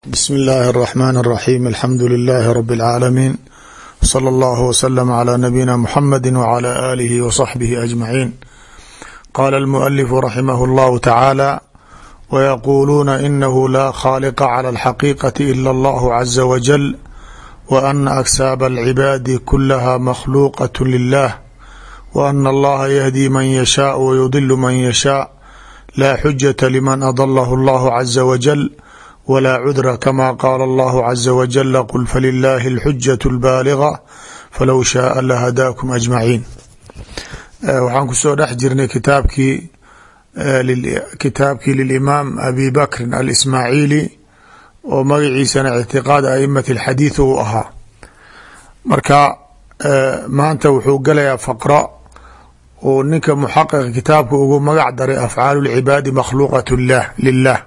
bsm اllahi الرحmn الرaxيm alxamdu لlh rb العaalamiin slى اllah wslm عlى nabiyina mxamedi wعlى alihi وصaxbihi aجmaعin qala اlmuؤlif raximah اllahu tacaalى wyaquuluuna inahu la khاaliqa clى اlxaqiiqaةi ilا اllah عaزa wajل وأna aksaab اlcibaadi kulaha makhluuqaة lilah وأna اllaha yhdي man yashaaء wyudil man yashaaء la xujaةa lman adlah اllah عaزa wajل wlaa cudra kama qaala allahu caza wajala qul falilaahi alxujaة اlbaaliga falow shaaa lahadaakum ajmaciin waxaan kusoo dhex jirnay kitaabkii kitaabkii lilimaam abi bakrin alismaaciili oo magaciisana ictiqaad aimati اlxadiid uu ahaa marka maanta wuxuu galayaa faqra uu ninka muxaqiqa kitaabka ugu magac daray afcaalu اlcibaadi makhluuqat lilah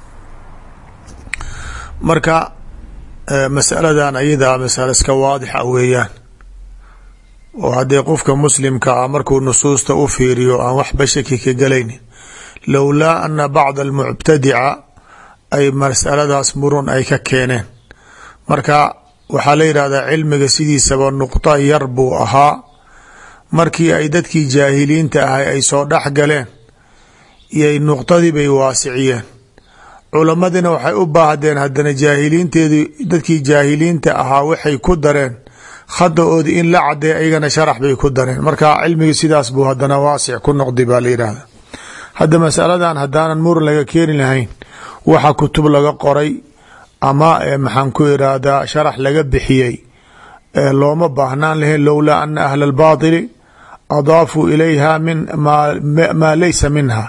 marka masaladan ayadaa masalo iska waadixa weeyaan oo haddii qofka muslimka ah markuu nusuusta u fiiriyo aan waxba shaki ka galaynin lowlaa ana bacda almubtadica ay masaladaas murun ay ka keeneen marka waxaa la yidhahdaa cilmiga sidiisaba nuqda yar buu ahaa markii ay dadkii jaahiliinta ahay ay soo dhex galeen iyoy nuqdadii bay waasiciyeen culamadina waxay u baahdeen haddana jaahiliinteedii dadkii jaahiliinta ahaa waxay ku dareen khadaoodii in la cadeey ayagana sharax bay ku dareen marka cilmigii sidaas buu hadana waasic ku noqday baa la yidhaahda hadda masaladan haddaanan muran laga keeni lahayn waxa kutub laga qoray ama maxaan ku irahdaa sharax laga bixiyey looma baahnaan lahayn lowlaa ana ahla albaatili adaafuu ilayha min maa laysa minha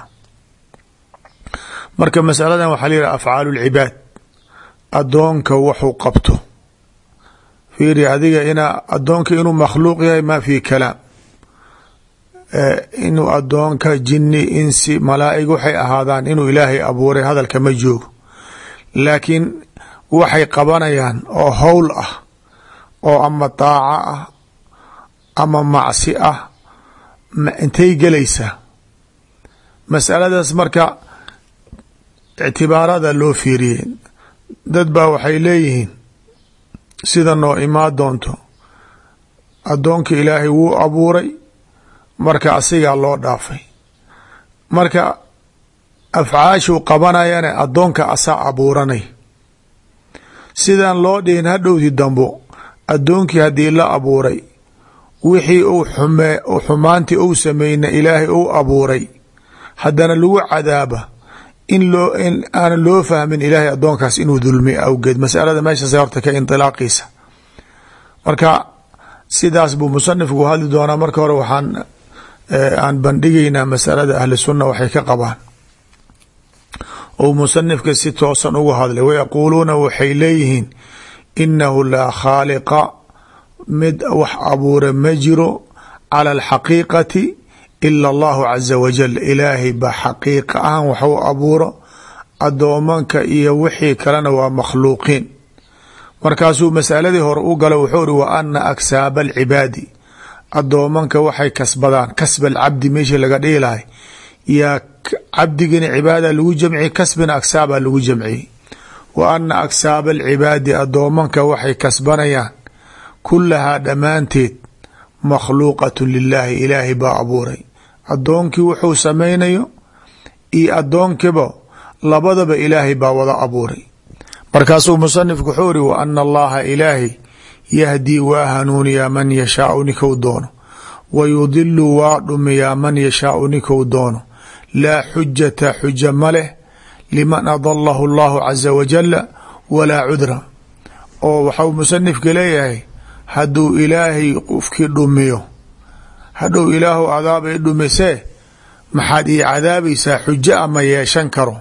marka masaladan waxaa la yidhaha afcaalu lcibaad adoonka waxuu qabto fiiri adiga ina adoonka inuu makhluuq yahay ma fi kalaam inuu adoonka jini insi malaaig waxay ahaadaan inuu ilaahay abuuray hadalka ma joogo laakiin waxay qabanayaan oo howl ah oo ama daaco ah ama macsi ah intay gelaysaa masaladaas marka ictibaarada loo fiiriyey dad baa waxay leeyihiin sida noo imaa doonto addoonka ilaahay wuu abuuray marka asigaa loo dhaafay marka afcaashuu qabanayana addoonka asaa abuuranay sidaan loo dhihin hadhowdi dambo addoonkii haddii la abuuray wixii uu xume xumaantii uu sameyna ilaahay uu abuuray haddana lagu cadaaba in loo in aanan loo fahmin ilaahay addoonkaas inuu dulmi awgeed masalada meeshaas horta ka intilaaqiisa marka sidaas buu musanifku hadli doonaa marka hore waxaan aan bandhigaynaa masalada ahli sunna waxay ka qabaan ou musanifka si toosan ugu hadlay wayaquuluuna waxay leeyihiin inahu laa khaaliqa mid wax abuura ma jiro cala alxaqiiqati ila allahu caza wajal ilaahay ba xaqiiqa ahan waxu abuuro adoomanka iyo wixii kalena waa makhluuqiin markaasuu masaladii hore u gala wuxuu ri wa ana aksaaba alcibaadi adoomanka waxay kasbadaan kasba alcabdi meeshii laga dhihi lahay yaa cabdigina cibaada lagu jamciyey kasbina aksaaba lagu jamciyey wa ana aksaaba alcibaadi adoomanka waxay kasbanayaan kulahaa dhammaanteed makhluuqatu lilaahi ilaahay baa abuuray addoonkii wuxuu samaynayo iyo addoonkiba labadaba ilaahay baa wada abuuray markaasuu musanifku wuxuu iri wa ana allaha ilaahay yahdii waa hanuuniyaa man yashaau nikou doono wa yudilu waa dhumiyaa man yashaau nikou doono laa xujata xuja ma leh liman adalahu allahu caza wajala walaa cudra oo waxau musanifka leeyahay hadduu ilaahay qofkii dhumiyo hadhow ilaahu adaabay dhumisee maxaad ii cadaabaysaa xujo ama yeeshan karo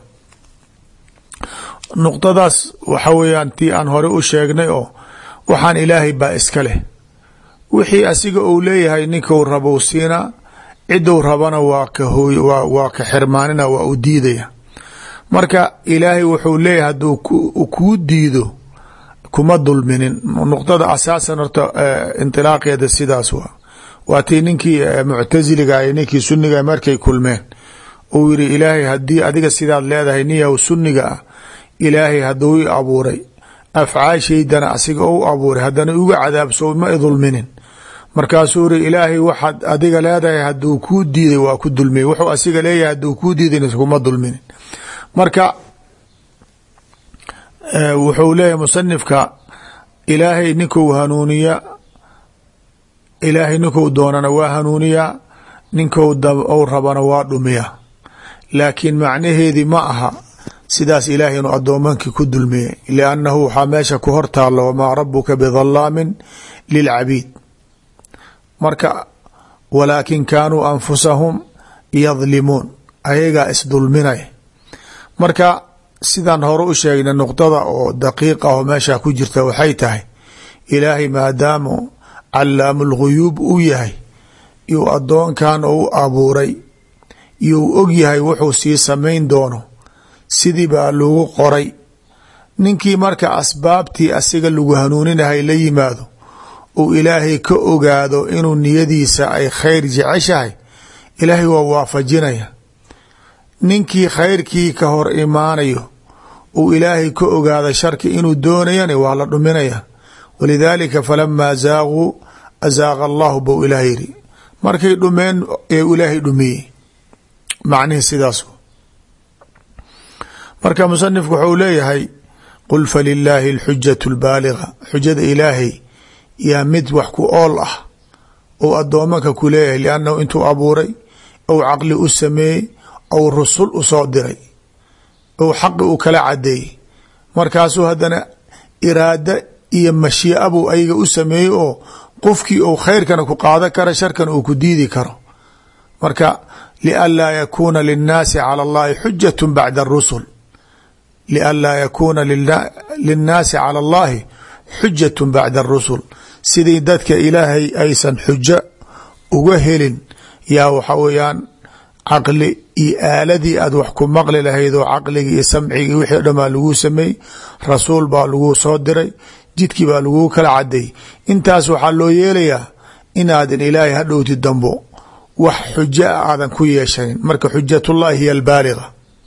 nuqdadaas waxa weeyaan tii aan hore u sheegnay oo waxaan ilaahay baa iska leh wixii asiga uu leeyahay ninkuu rabou siinaa ciduu rabana waa ka hooy waa ka xirmaanina waa u diidaya marka ilaahay wuxuu leeyahay hadduu kuu diido kuma dulminin nuqdada asaasan horta intilaaqeeda sidaas waa waa tii ninkii muctasiliga iyo ninkii suniga markay kulmeen uu yiri ilaahay haddii adiga sidaad leedahay niyaw suniga ah ilaahay hadduu i abuuray afcaashaydana asiga ou abuuray haddana iga cadaabso ma idulminin markaasuu iri ilaahay waxaad adiga leedahay hadduu kuu diiday waa ku dulmiyey wuxuu asiga leeyahay hadduu kuu diiday kuma dulminin marka wuxuu leeyahay musanifka ilaahay ninkuu hanuuniya ilaahay ninkuu doonana waa hanuuniyaa ninkou ou rabana waa dhumiya laakiin macnaheedii ma aha sidaas ilaahay inuu addoomankii ku dulmiyey liannahu waxaa meesha ku hor taalo wamaa rabuka bidalaamin lilcabiid marka walaakin kaanuu anfusahum yadlimuun ayagaa isdulminay marka sidaan hore u sheegnay nuqdada oo daqiiq ah oo meesha ku jirta waxay tahay ilaahay maadaamu calaamu lguyuub uu yahay iyuu addoonkan u abuuray iyuu og yahay wuxuu sii samayn doono sidii baa lagu qoray ninkii marka asbaabtii asiga lagu hanuuninahay la yimaado uu ilaahay ka ogaado inuu niyadiisa ay khayr jeceshahay ilaahay waa waafajinaya ninkii khayrkii ka hor imaanayo uu ilaahay ka ogaado sharki inuu doonayana waa la dhuminaya walidaalika falamaa zaaquu azaaqa allahu bou ilaah yiri markay dhumeen ee ilaahay dhumiyey macnihii sidaas marka musanifku wuxuu leeyahay qul falilaahi alxujatu lbaaliga xujada ilaahay yaa mid wax ku ool ah ou addoomanka ku leeyahay liannahu intuu abuuray ou caqli u sameeyey ou rusul u soo diray ou xaqi u kala cadeeyey markaasuu haddana iraada iyo mashiica buu ayaga u sameeyey oo qofkii ou khayrkana ku qaadan kara sharkana uu ku diidi karo marka lianlaa yakuuna linnaasi cala allahi xujat bacda arusul lianlaa yakuuna linnaasi cala allahi xujat bacda arusul sidii dadka ilaahay aysan xujo uga helin yaa waxa weeyaan caqli iyo aaladii aad wax ku maqli lahayd oo caqligii iyo samcigii wixii o dhan baa laguu sameeyey rasuul baa laguu soo diray jidkii baa laguu kala cadeeyey intaas waxaa loo yeelayaa inaadan ilaahay hadhowti dambo wax xujo a aadan ku yeeshanin marka xujatullahi hiy albaaliga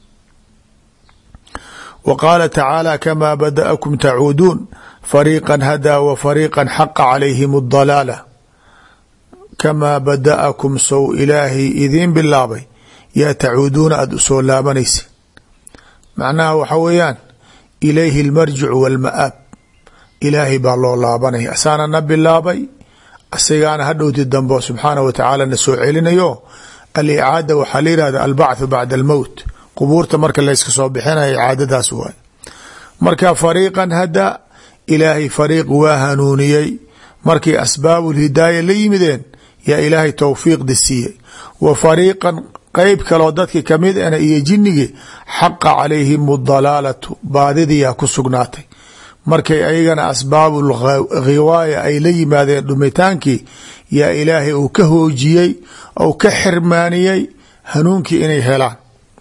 wa qaala tacaala kamaa bada'akum tacuuduun fariiqa hadaa wa fariiqa xaqa calayhim adalaala kamaa bada'akum sow ilaahay idiin bilaabay yaa tacuuduuna aada usoo laabanaysa macnaha waxa weeyaan ilayhi almarjicu walma'aab ilaahay baa loo laabanaya asaana na bilaabay asigaana hadhowti dambo subxaana wa tacaala na soo celinayo alicaada waxaa la yihahda albacthu bacda almowt qubuurta marka layska soo bixinaya icaadadaas waay marka fariiqan hada ilaahay fariiq waa hanuuniyey markay asbaabu lhidaaya la yimideen yaa ilaahay towfiiqdi siiyey wa fariiqan qeyb kaloo dadki kamid ana iyo jinnigii xaqa calayhim adalaalatu baadidiyaa ku sugnaatay markay ayagana asbaabu ghiwaaya ay la yimaadeen dhumitaankii yaa ilaahay uu ka hoojiyey ou ka xirmaaniyey hanuunkii inay helaan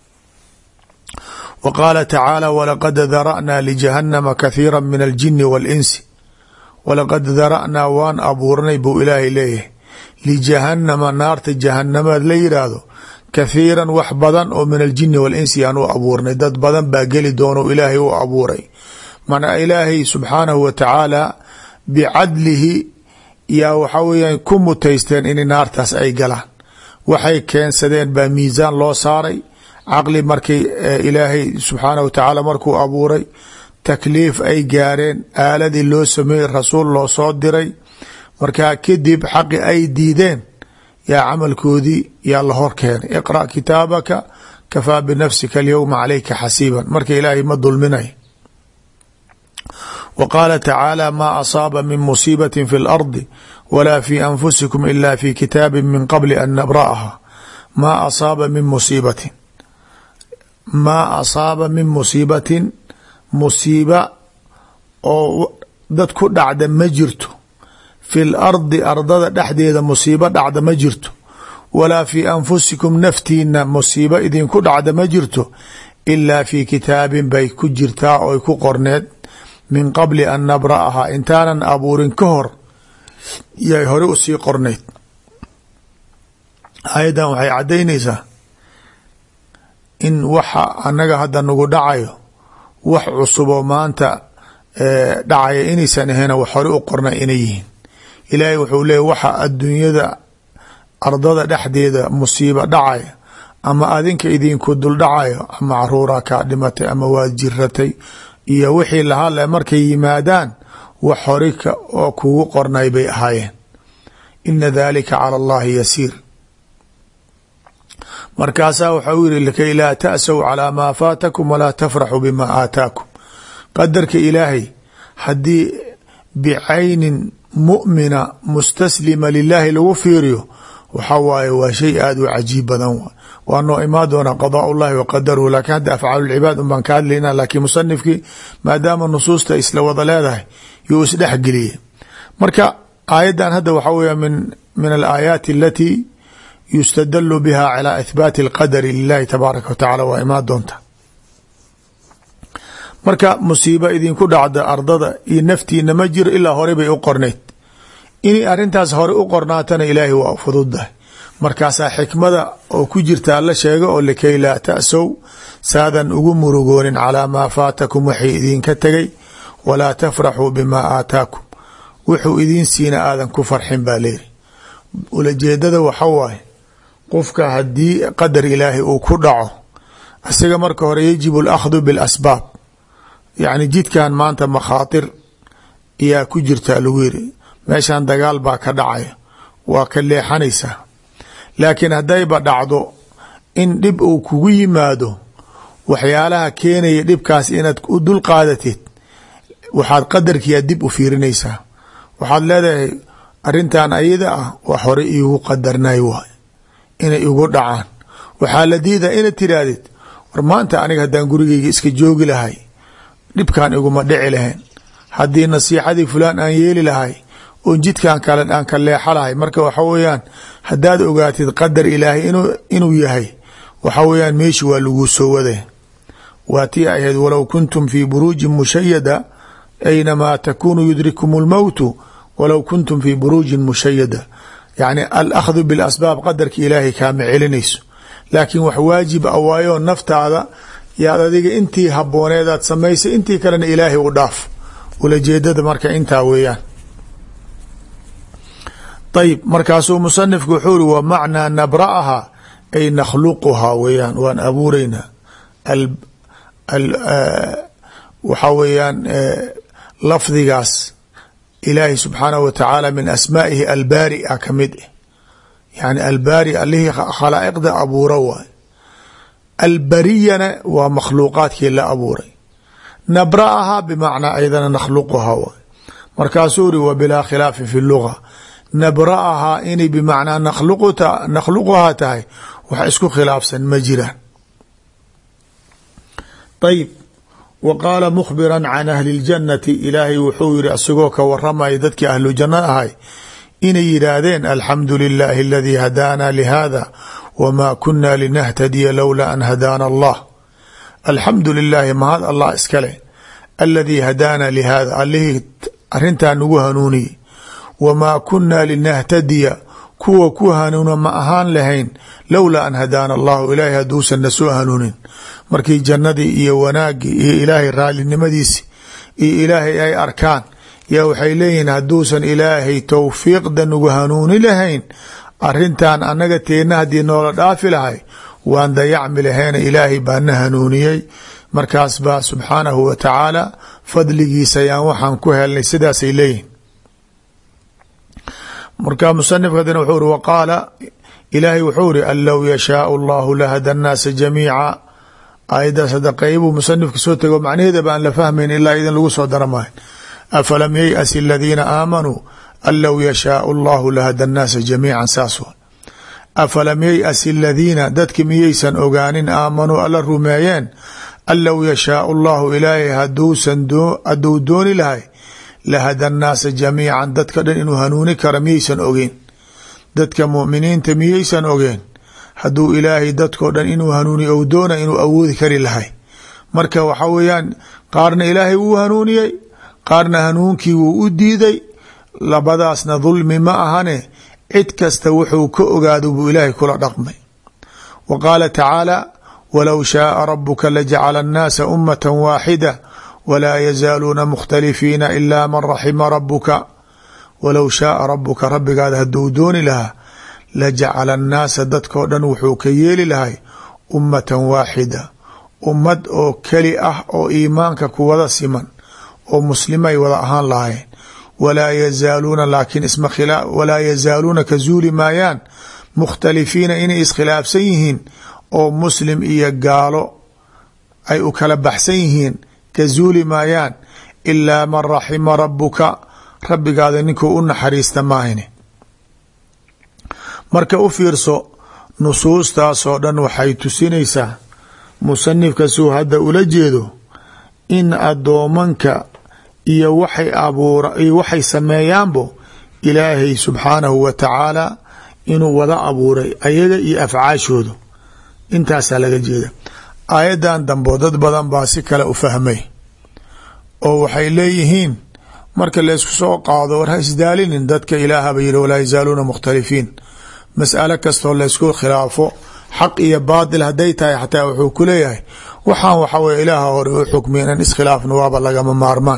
wa qaala tacaala walaqad dara'naa lijahannama kathiira min aljini waalinsi walaqad dara'naa waan abuurnay buu ilaahay leeyahay lijahannama naarta jahanamaad la yidhaahdo kathiiran wax badan oo min aljini waalinsi aan u abuurnay dad badan baa geli doono ilaahay u abuuray mana ilaahay subxaanahu wa tacaala bicadlihi yaa waxa weeyaan ku mutaysteen in naartaas ay galaan waxay keensadeen baa miisaan loo saaray caqli markay ilaahay subxaanahu wa tacaala markuu abuuray takliif ay gaareen aaladii loo sameeyey rasuul loo soo diray markaa kadib xaqi ay diideen yaa camalkoodii yaa la hor keenay iqra' kitaabaka kafaa binafsika alyowma calayka xasiiban marka ilaahay ma dulminay w qaala tacaala maa asaaba min musiibati fi اlardi wala fi anfusikum ila fi kitaabi min qabli an nabra'aha maa asaaba min musiibatin maa asaaba min musiibatin musiiba oo dad ku dhacda ma jirto fi lardi ardada dhexdeeda musiibo dhacda ma jirto walaa fi anfusikum naftiina musiibo idinku dhacda ma jirto ilaa fi kitaabin bay ku jirtaa oy ku qorneed min qabli an nabra'ahaa intaanan abuurin ka hor yay hore usii qornayd aayaddan waxay caddaynaysaa in waxa annaga hadda nagu dhacayo wax cusuboo maanta dhacaya inaysan ahayna wax hore u qorna inay yihiin ilaahay wuxuu leeyay waxa adduunyada ardada dhexdeeda musiibo dhacaya ama adinka idinku dul dhacayo ama caruuraa kaa dhimatay ama waad jiratay iyo wixii lahadle markay yimaadaan wax hori oo kugu qornay bay ahaayeen ina dalika cala allahi yasiir markaasaa waxa uu yihi likay laa ta'saw calaa maa faatakum walaa tafraxuu bima aataakum qadarka ilaahay haddii bicaynin mu'mina mustaslima lilaahi lagu fiiriyo waxa waaye waa shay aada u cajiib badan waa noo imaan doona qadaa ullahi wa qadaruhu lakiin hadda afcaalu lcibaad un baan ka hadlayna laakiin musanifkii maadaama nusuusta isla wada leedahay yuu isdhexgeliyey marka aayaddan hadda waxaa weya min min alaayaati alatii yustadalu biha calaa ithbaati alqadari lilahi tabaaraka wa tacala waa imaan doonta marka musiibo idinku dhacda ardada iyo naftiina ma jiro ilaa hore bay u qornayd inay arrintaas hore u qornaatana ilaahay waa fududdahay markaasaa xikmada oo ku jirtaa la sheega oo likay laa ta'sow saadan ugu murugoonin calaa maa faatakum waxay idinka tegay walaa tafraxuu bimaa aataakum wuxuu idiin siina aadan ku farxin baa leeyihi ulajeedada waxa waaye qofka haddii qadar ilaahay uu ku dhaco isaga marka hore yajibu alakhdu bilasbaab yacni jidkan maanta makhaatir ayaa ku jirtaa lagu yiri meeshan dagaal baa ka dhacaya waa ka leexanaysaa laakiin haddayba dhacdo in dhib uu kugu yimaado waxyaalaha keenaya dhibkaas inaad u dul qaadatid waxaad qadarkiia dib u fiirinaysaa waxaad leedahay arrintan ayada ah wax hore iigu qadarnay waay inay igu dhacaan waxaa la diidaa inaad tirahdid war maanta aniga haddaan gurigeyga iska joogi lahay dhibkan iguma dhici lahayn haddii nasiixadii fulaan aan yeeli lahay oon jidkan kale aan ka leexa lahay marka waxa weeyaan haddaad ogaatid qadar ilaahay inuu yahay waxa weeyaan meeshi waa laguu soo waday waa tii ahayd walow kuntum fii buruujin mushayada aynamaa takunuu yudrikum lmowtu walow kuntum fii buruujin mushayada yacni alakhdu bilasbaab qadarka ilaahay kaama celinayso laakiin wax waajib a waayo naftaada yaad adiga intii habooneedaad samaysay intii kalena ilaahay u dhaaf ulajeedada marka intaa weeyaan ayb markaasuu musanifku wuxuu ri wa macnaa nabra'aha ay nakhluquhaa weeyaan waan abuureynaa waxaa weeyaan lafdigaas ilaahi subxaanahu wa tacaala min asmaa'ihi albaari a ka mid ah yani albaari alihii khalaa'iqda abuura waay albariyana waa makhluuqaadkii la abuuray nabra'ahaa bimacnaa aydana nakhluquhaa waay markaasuu ri wa bilaa khilaafi fi luga nabra'ahaa inay bimacnaa nakhluquhaa tahay wax isku khilaafsan ma jiraan ayb wa qaala mukhbira can ahli اljannati ilaahay wuxuu yihi isagoo ka waramaya dadkii ahlu janna ahay inay yidhaahdeen alxamdu lilaahi aladii hadaana lihada wma kuna linahtadiya lowla an hadaana allah alxamdu lilaahi mahad allah iskale aladii hadaana lihada allihii arintaa nagu hanuuniyey wamaa kunaa linahtadiya kuwa ku hanuuna ma ahaan lahayn lowlaa an hadaana allahu ilaahay hadduusan na soo hanuunin markii jannadii iyo wanaagii iyo ilaahay raalinimadiisi iyo ilaahay ay arkaan yaa waxay leeyihiin hadduusan ilaahay towfiiqda nagu hanuuni lahayn arintan annaga teena haddii noola dhaafi lahay waan dayacmi lahayna ilaahay baa na hanuuniyey markaas baa subxaanahu wa tacaala fadligiisa ayaan waxaan ku helnay sidaasay leeyihin marka musanifka hadina wuxuu ri waqaala ilaahay wuxuu ri an low yashaau allahu lahada annaasa jamiica aayaddaas hadda qeybuu musanifka soo tego macnaheeda ba aan la fahmayn ilaa idin lagu soo dara maayo afalam yayأsi aladiina aamanuu an low yashaau allahu lahada annaasa jamiica saas afalam yayأsi aladiina dadki miyaysan ogaanin aamanuu alla rumeeyeen an low yashaau allahu ilaahay haduusan hadduu dooni lahay lahada annaasa jamiican dadka dhan inuu hanuuni kara miyaysan ogeen dadka mu'miniinta miyaysan ogeen hadduu ilaahay dadkoo dhan inuu hanuuniy ou doona inuu awoodi kari lahay marka waxa weeyaan qaarna ilaahay wuu hanuuniyey qaarna hanuunkii wuu u diiday labadaasna dulmi ma ahane cid kasta wuxuu ka ogaado buu ilaahay kula dhaqmay wa qaala tacaala walow shaaa rabuka lajacala annaasa ummata waaxida walaa yazaaluuna mukhtalifiina ilaa man raxima rabuka walow shaaa rabuka rabbigaada hadduu dooni lahaa lajacala annaasa dadkao dhan wuxuu ka yeeli lahay ummatan waaxida ummad oo keli ah oo iimaanka ku wada siman oo muslimay wada ahaan lahaayeen walaa yazaaluuna laakiin isma walaa yazaaluuna ka zuuli maayaan mukhtalifiina inay iskhilaafsan yihiin oo muslim iyo gaalo ay u kala baxsan yihiin ka zuuli maayaan ilaa man raxima rabuka rabbigaada ninkuu u naxariista maahine marka u fiirso nusuustaasoo dhan waxay tusinaysaa musanifka suu hadda ula jeedo in addoomanka iyo waxay abuura iyo waxay sameeyaanbo ilaahay subxaanahu wa tacaala inuu wada abuuray ayaga iyo afcaashoodu intaasaa laga jeeda aayaddan dambo dad badan baa si kale u fahmay oo waxay leeyihiin marka laysku soo qaado war ha isdaalinin dadka ilaahaba yidhi walaa yazaaluuna mukhtalifiin mas'alo kastoo laysku khilaafo xaq iyo baatil hadday tahay xataa wuxuu ku leeyahay waxaan waxa weye ilaaha hore u xukmiya inan iskhilaafna waaba lagama maarmaan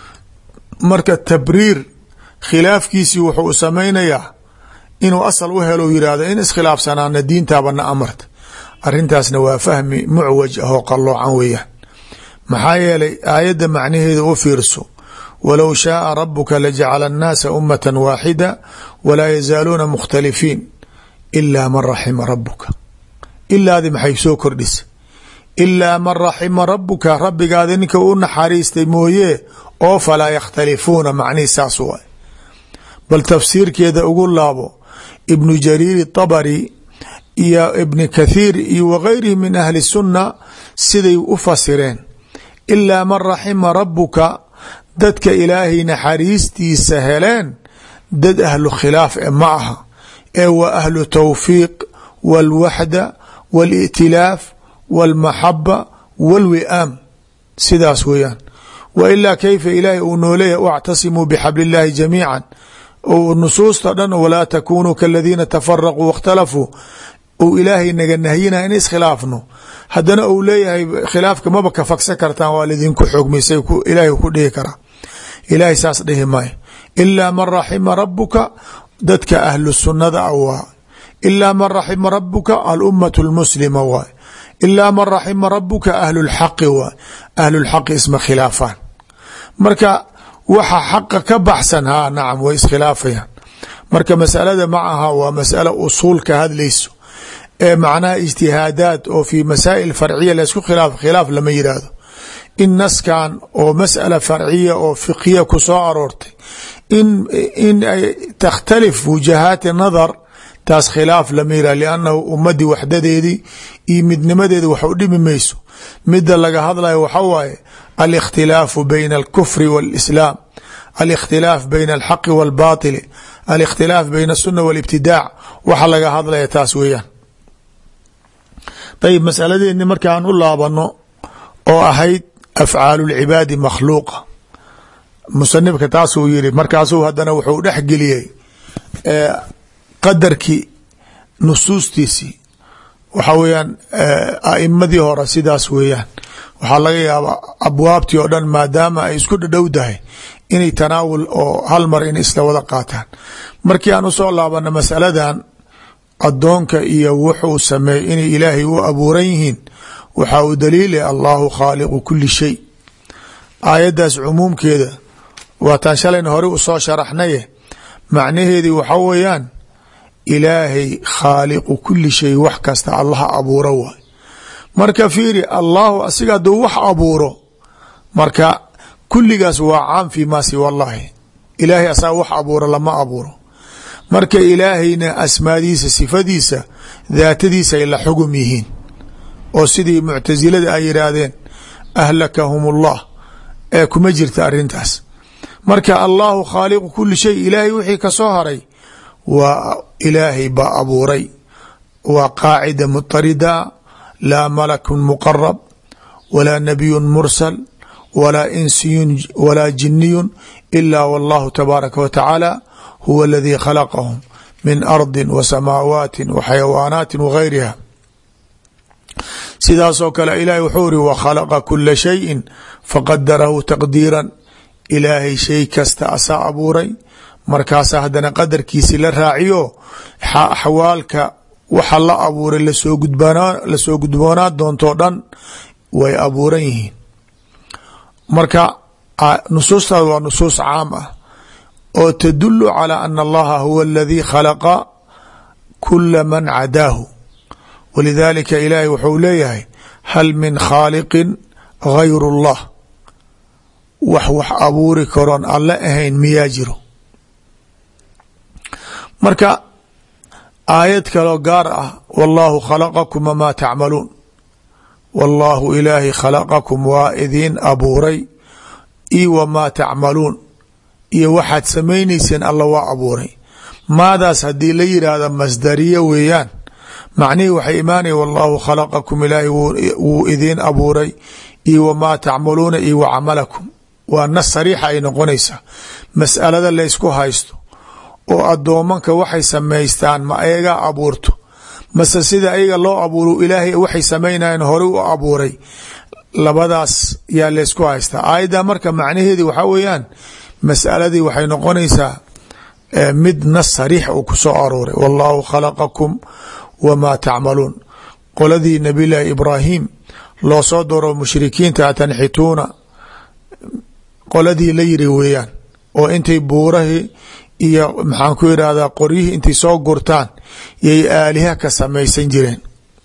marka tabriir khilaafkiisii wuxuu samaynayaa inuu asal u helo yidhaahdo in iskhilaafsanaana diintaabana amarta arrintaasna waa fahmi mucwaj ah oo qalloocan weeyaan maxaa yeelay aayadda macnaheeda u fiirso walow shaaa rabuka lajacala annaasa ummata waaxida walaa yazaaluuna mukhtalifiin ilaa man raxima rabuka ilaadi maxay soo kordhisa ilaa man raxima rabuka rabbigaada ninka u naxariistay mooye oo falaa yakhtalifuuna macnihi saas waay bal tafsiirkeeda ugu laabo ibnu jariir طabari iyo ibni kathiir iyo wagayrihi min ahli sunna siday u fasireen ilaa man raxima rabuka dadka ilaahay naxariistiisa heleen dad ahlu khilaaf e ma aha ee wa ahlu tawfiiq wاlwaxda wاlا'tilaaf wاlmaxaba wاlwi'aam sidaas weeyaan wa ilaa kayfa ilaahay uu nooleeyahy wاctasimuu bxabl اllahi jamiica nusuusta dhan walaa takunuu kaladiina tafaraquu waاkhtalafuu uu ilaahay naga nahyina in iskhilaafno haddana uu leeyahay khilaafka maba ka fagsan kartaan waa lidinku xogmisay ilaahay ku dhihi karaa ilaahay saas dhihi maayo ilaa man raxima rabuka dadka ahlu sunnada a waa ilaa man raxima rabuka alummatu lmuslima waay ilaa man raxima rabuka ahlulxaqi waay ahlulxaqi isma khilaafaan marka waxa xaqa ka baxsan ha nacam way iskhilaafayaan marka masalada ma aha waa masalo usuul ka hadlayso ee macnaha ijtihaadaad oo fi masaa'il farciya laysku khilaaf khilaaf lama yidhaahdo in naskan oo masأala farciya oo fiqhiya ku soo aroortay in in ay takhtalif wujahaati nadar taas khilaaf lama yihah liannahu ummadii waxdadeedii iyo midnimadeedi wax u dhimi mayso mida laga hadlayo waxa waaye alikhtilaafu bayna alkufri wاlislaam alikhtilaaf bayna alxaqi wاlbaطili alikhtilaaf bayna الsuna wاlibtidaac waxa laga hadlaya taas weeyaan ayib masaladeeni markaan u laabano oo ahayd afcaalu lcibaadi makhluuqa musanifka taasuu yiri markaasuu hadana wuxuu dhex geliyey qadarkii nusuustiisii waxa weeyaan aimadii hore sidaas weeyaan waxaa laga yaabaa abwaabtii oo dhan maadaama ay isku dhadhowdahay inay tanaawul oo hal mar in isla wada qaataan markii aan usoo laabano masaladan adoonka iyo wuxuu sameeyey inay ilaahay u abuuran yihiin waxaa uu daliilay allahu khaaliqu kuli shay aayaddaas cumuumkeeda waataan shalayna hore usoo sharaxnaye macnaheedii waxa weeyaan ilaahay khaaliqu kuli shay wax kasta allaha abuuro waay marka fiiri allahu asiga hadduu wax abuuro marka kulligaas waa caam fi ma siwa allahi ilaahay asaga wax abuuro lama abuuro marka ilaahayna asmaadiisa sifadiisa daatadiisa ay la xugum yihiin oo sidii muctasilada ay yidhaahdeen ahlakahum ullah ee kuma jirta arintaas marka allahu khaaliqu kuli shay ilaahay wixii kasoo haray waa ilaahay baa abuuray waa qaacida mutarida laa malakun muqarab walaa nabiyun mursal walaa insiyun walaa jiniyun ila wallahu tabaaraka wa tacaala huwa aladii khalaqahum min ardi wa samaawaati wa xayawaanaati wa gayriha sidaasoo kale ilaahay wuxuu iri wakhalaqa kula shayin faqadarahu taqdiiran ilaahay shay kasta asaa abuuray markaasa haddana qadarkiisi la raaciyo axwaalka waxa la abuuray lasoo gudboonaa doontoo dhan way abuuran yihiin marka nusuustaas waa nusuus caam ah oo tadulu calى ana allaha huwa aladii khalaqa kula man cadaahu walidaalika ilaahay wuxuu leeyahay hal min khaaliqin gayr اllah wax wax abuuri karoon alle ahayn miyaa jiro marka aayad kaloo gaar ah wallaahu khalaqakum wamaa tacmaluun wallaahu ilaahay khalaqakum waa idiin abuuray io wamaa tacmaluun iyo waxaad samaynayseen alla waa abuuray maadaas haddii la yidhaahda masdariye weeyaan macnihii waxay imaanaya wallaahu khalaqakum ilaahay wuu idiin abuuray io wamaa tacmaluuna iyo wa camalakum waa nas sariixa ay noqonaysaa mas'alada laysku haysto oo addoomanka waxay samaystaan ma ayagaa abuurto mase sida ayaga loo abuuro ilaahay waxay samaynayan horey u abuuray labadaas yaa laysku haystaa aayadda marka macnaheedi waxaa weeyaan mas'aladii waxay noqonaysaa mid nas sariix uu ku soo arooray wallaahu khalaqakum wamaa tacmaluun qoladii nabiy llaahi ibraahim loo soo daro mushrikiinta tanxituuna qoladii la yiri weeyaan oo intay buurahii iyo maxaan ku irahdaa qoryihii intay soo gurtaan yay aaliha ka samaysan jireen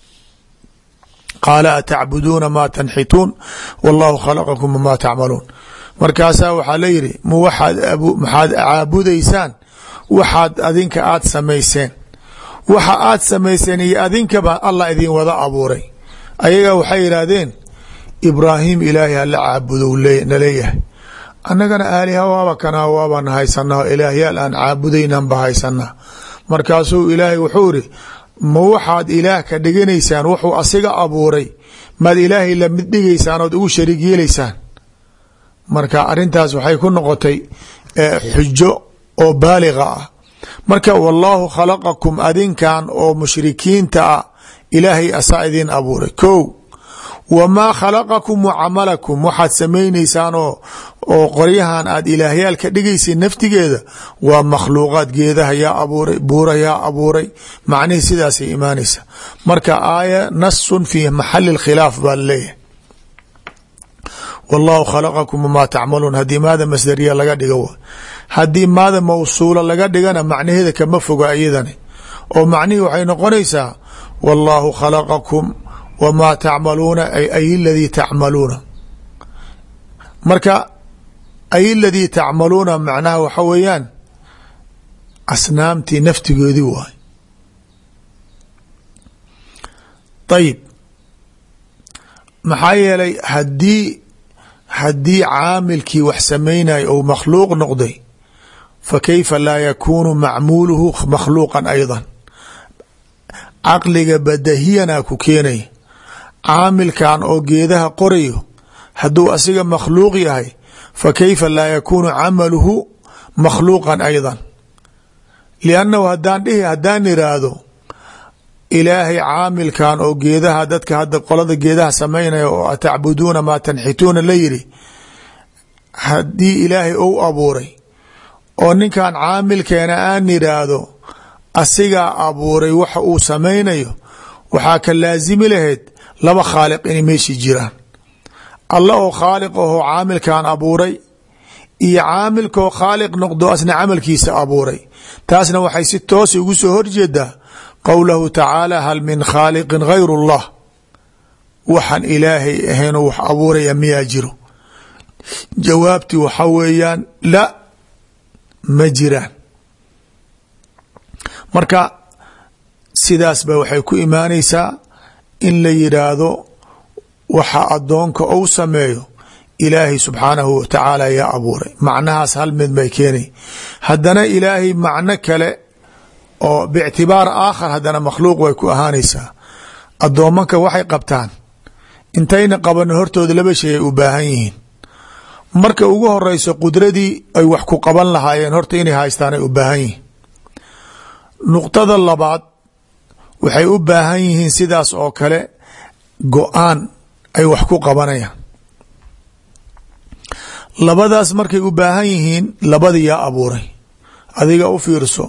qaala atacbuduuna maa tanxituun wallahu khalaqakum wamaa tacmaluun markaasaa waxaa la yidhi m waxaad caabudaysaan waxaad adinka aad samayseen waxa aad samayseen iyo adinkaba allah idin wada abuuray ayaga waxay yidhaahdeen ibraahim ilaahay hala caabudo na leeyahay annagana aaliha waaba kanaa waabaan haysanaa ilaahyaal aan caabudaynanba haysanaa markaasuu ilaahay wuxuu iri ma waxaad ilaah ka dhiganaysaan wuxuu asiga abuuray maad ilaahay lamid dhigaysaan ood ugu shariig yeelaysaan marka arintaas waxay ku noqotay xujo oo baaliga ah marka wallaahu khalaqakum adinkan oo mushrikiinta ah ilaahay asaa idin abuuray ko wamaa khalaqakum wa camalakum waxaad samaynaysaan oo oo qoryahan aad ilaahyaal ka dhigaysa naftigeeda waa makhluuqaad geedaha yaa abuuray buura yaa abuuray macnihii sidaasay imaanaysa marka aaya nasun fi maxali khilaaf baa laleeyahay wallaahu khalaqakum wamaa tacmaluun haddii maada masdariya laga dhigo haddii maada mawsuula laga dhigana macnaheeda kama foga iyadani oo macnihii waxay noqonaysaa wallaahu khalaqakum wamaa tacmaluuna ay ladii tacmaluuna marka ay ladii tacmaluuna macnaha waxa weeyaan asnaamtii naftigoodii waay ayib maxaa yeelay hadii haddii caamilkii wax samaynaya ou makhluuq noqday fa kayfa laa yakuunu macmuuluhu makhluuqan ayda caqliga badahiyana ku keenaya caamilkan oo geedaha qorayo hadduu asiga makhluuq yahay fa kayfa laa yakuunu camaluhu makhluuqan ayda liannahu hadaan dhihi haddaan iraahdo ilaahay caamilkan oo geedaha dadka hadda qolada geedaha samaynaya oo atacbuduuna maa tanxituuna la yiri haddii ilaahay ou abuuray oo ninkan caamilkeena aan iraahdo asigaa abuuray waxa uu samaynayo waxaa ka laasimi lahayd laba khaaliq inay meeshii jiraan alla oo khaaliq ahoo caamilkan abuuray iyo caamilkaoo khaaliq noqdo asna camalkiisa abuuray taasna waxay si toosa ugu soo horjeedaa qowlahu tacaala hal min khaaliqin gayr اllah waxaan ilaahay ahaynoo wax abuuraya miyaa jiro jawaabtii waxa weeyaan la ma jiraan marka sidaas ba waxay ku imaanaysaa in la yidhaahdo waxa adoonka ou sameeyo ilaahay subxaanahu wa tacaala yaa abuuray macnahaas hal mid bay keenay haddana ilaahay macno kale oo bictibaar aakhar haddana makhluuq way ku ahaanaysaa addoomanka waxay qabtaan intayna qabanin hortooda laba shay ay u baahan yihiin marka ugu horeyso qudradii ay wax ku qaban lahaayeen horta inay haystaan ay u baahan yihiin nuqtada labaad waxay u baahan yihiin sidaas oo kale go-aan ay wax ku qabanayaan labadaas markay u baahan yihiin labadii yaa abuuray adiga u fiirso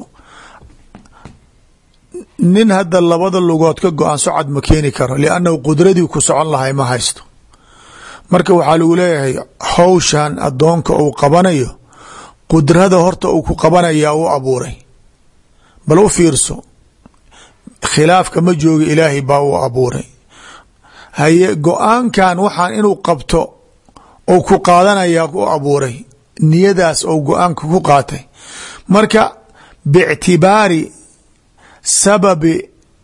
nin hadda labada lugood ka go-an socod ma keeni karo liannahu qudradii ku socon lahay ma haysto marka waxaa lagu leeyahay hawshan addoonka uu qabanayo qudrada horta uu ku qabanayaa u abuuray bal u fiirso khilaafka ma jooga ilaahay baa u abuuray haye go-aankan waxaan inuu qabto ou ku qaadanayaa u abuuray niyadaas ou go-aanka ku qaatay marka bictibaari sababi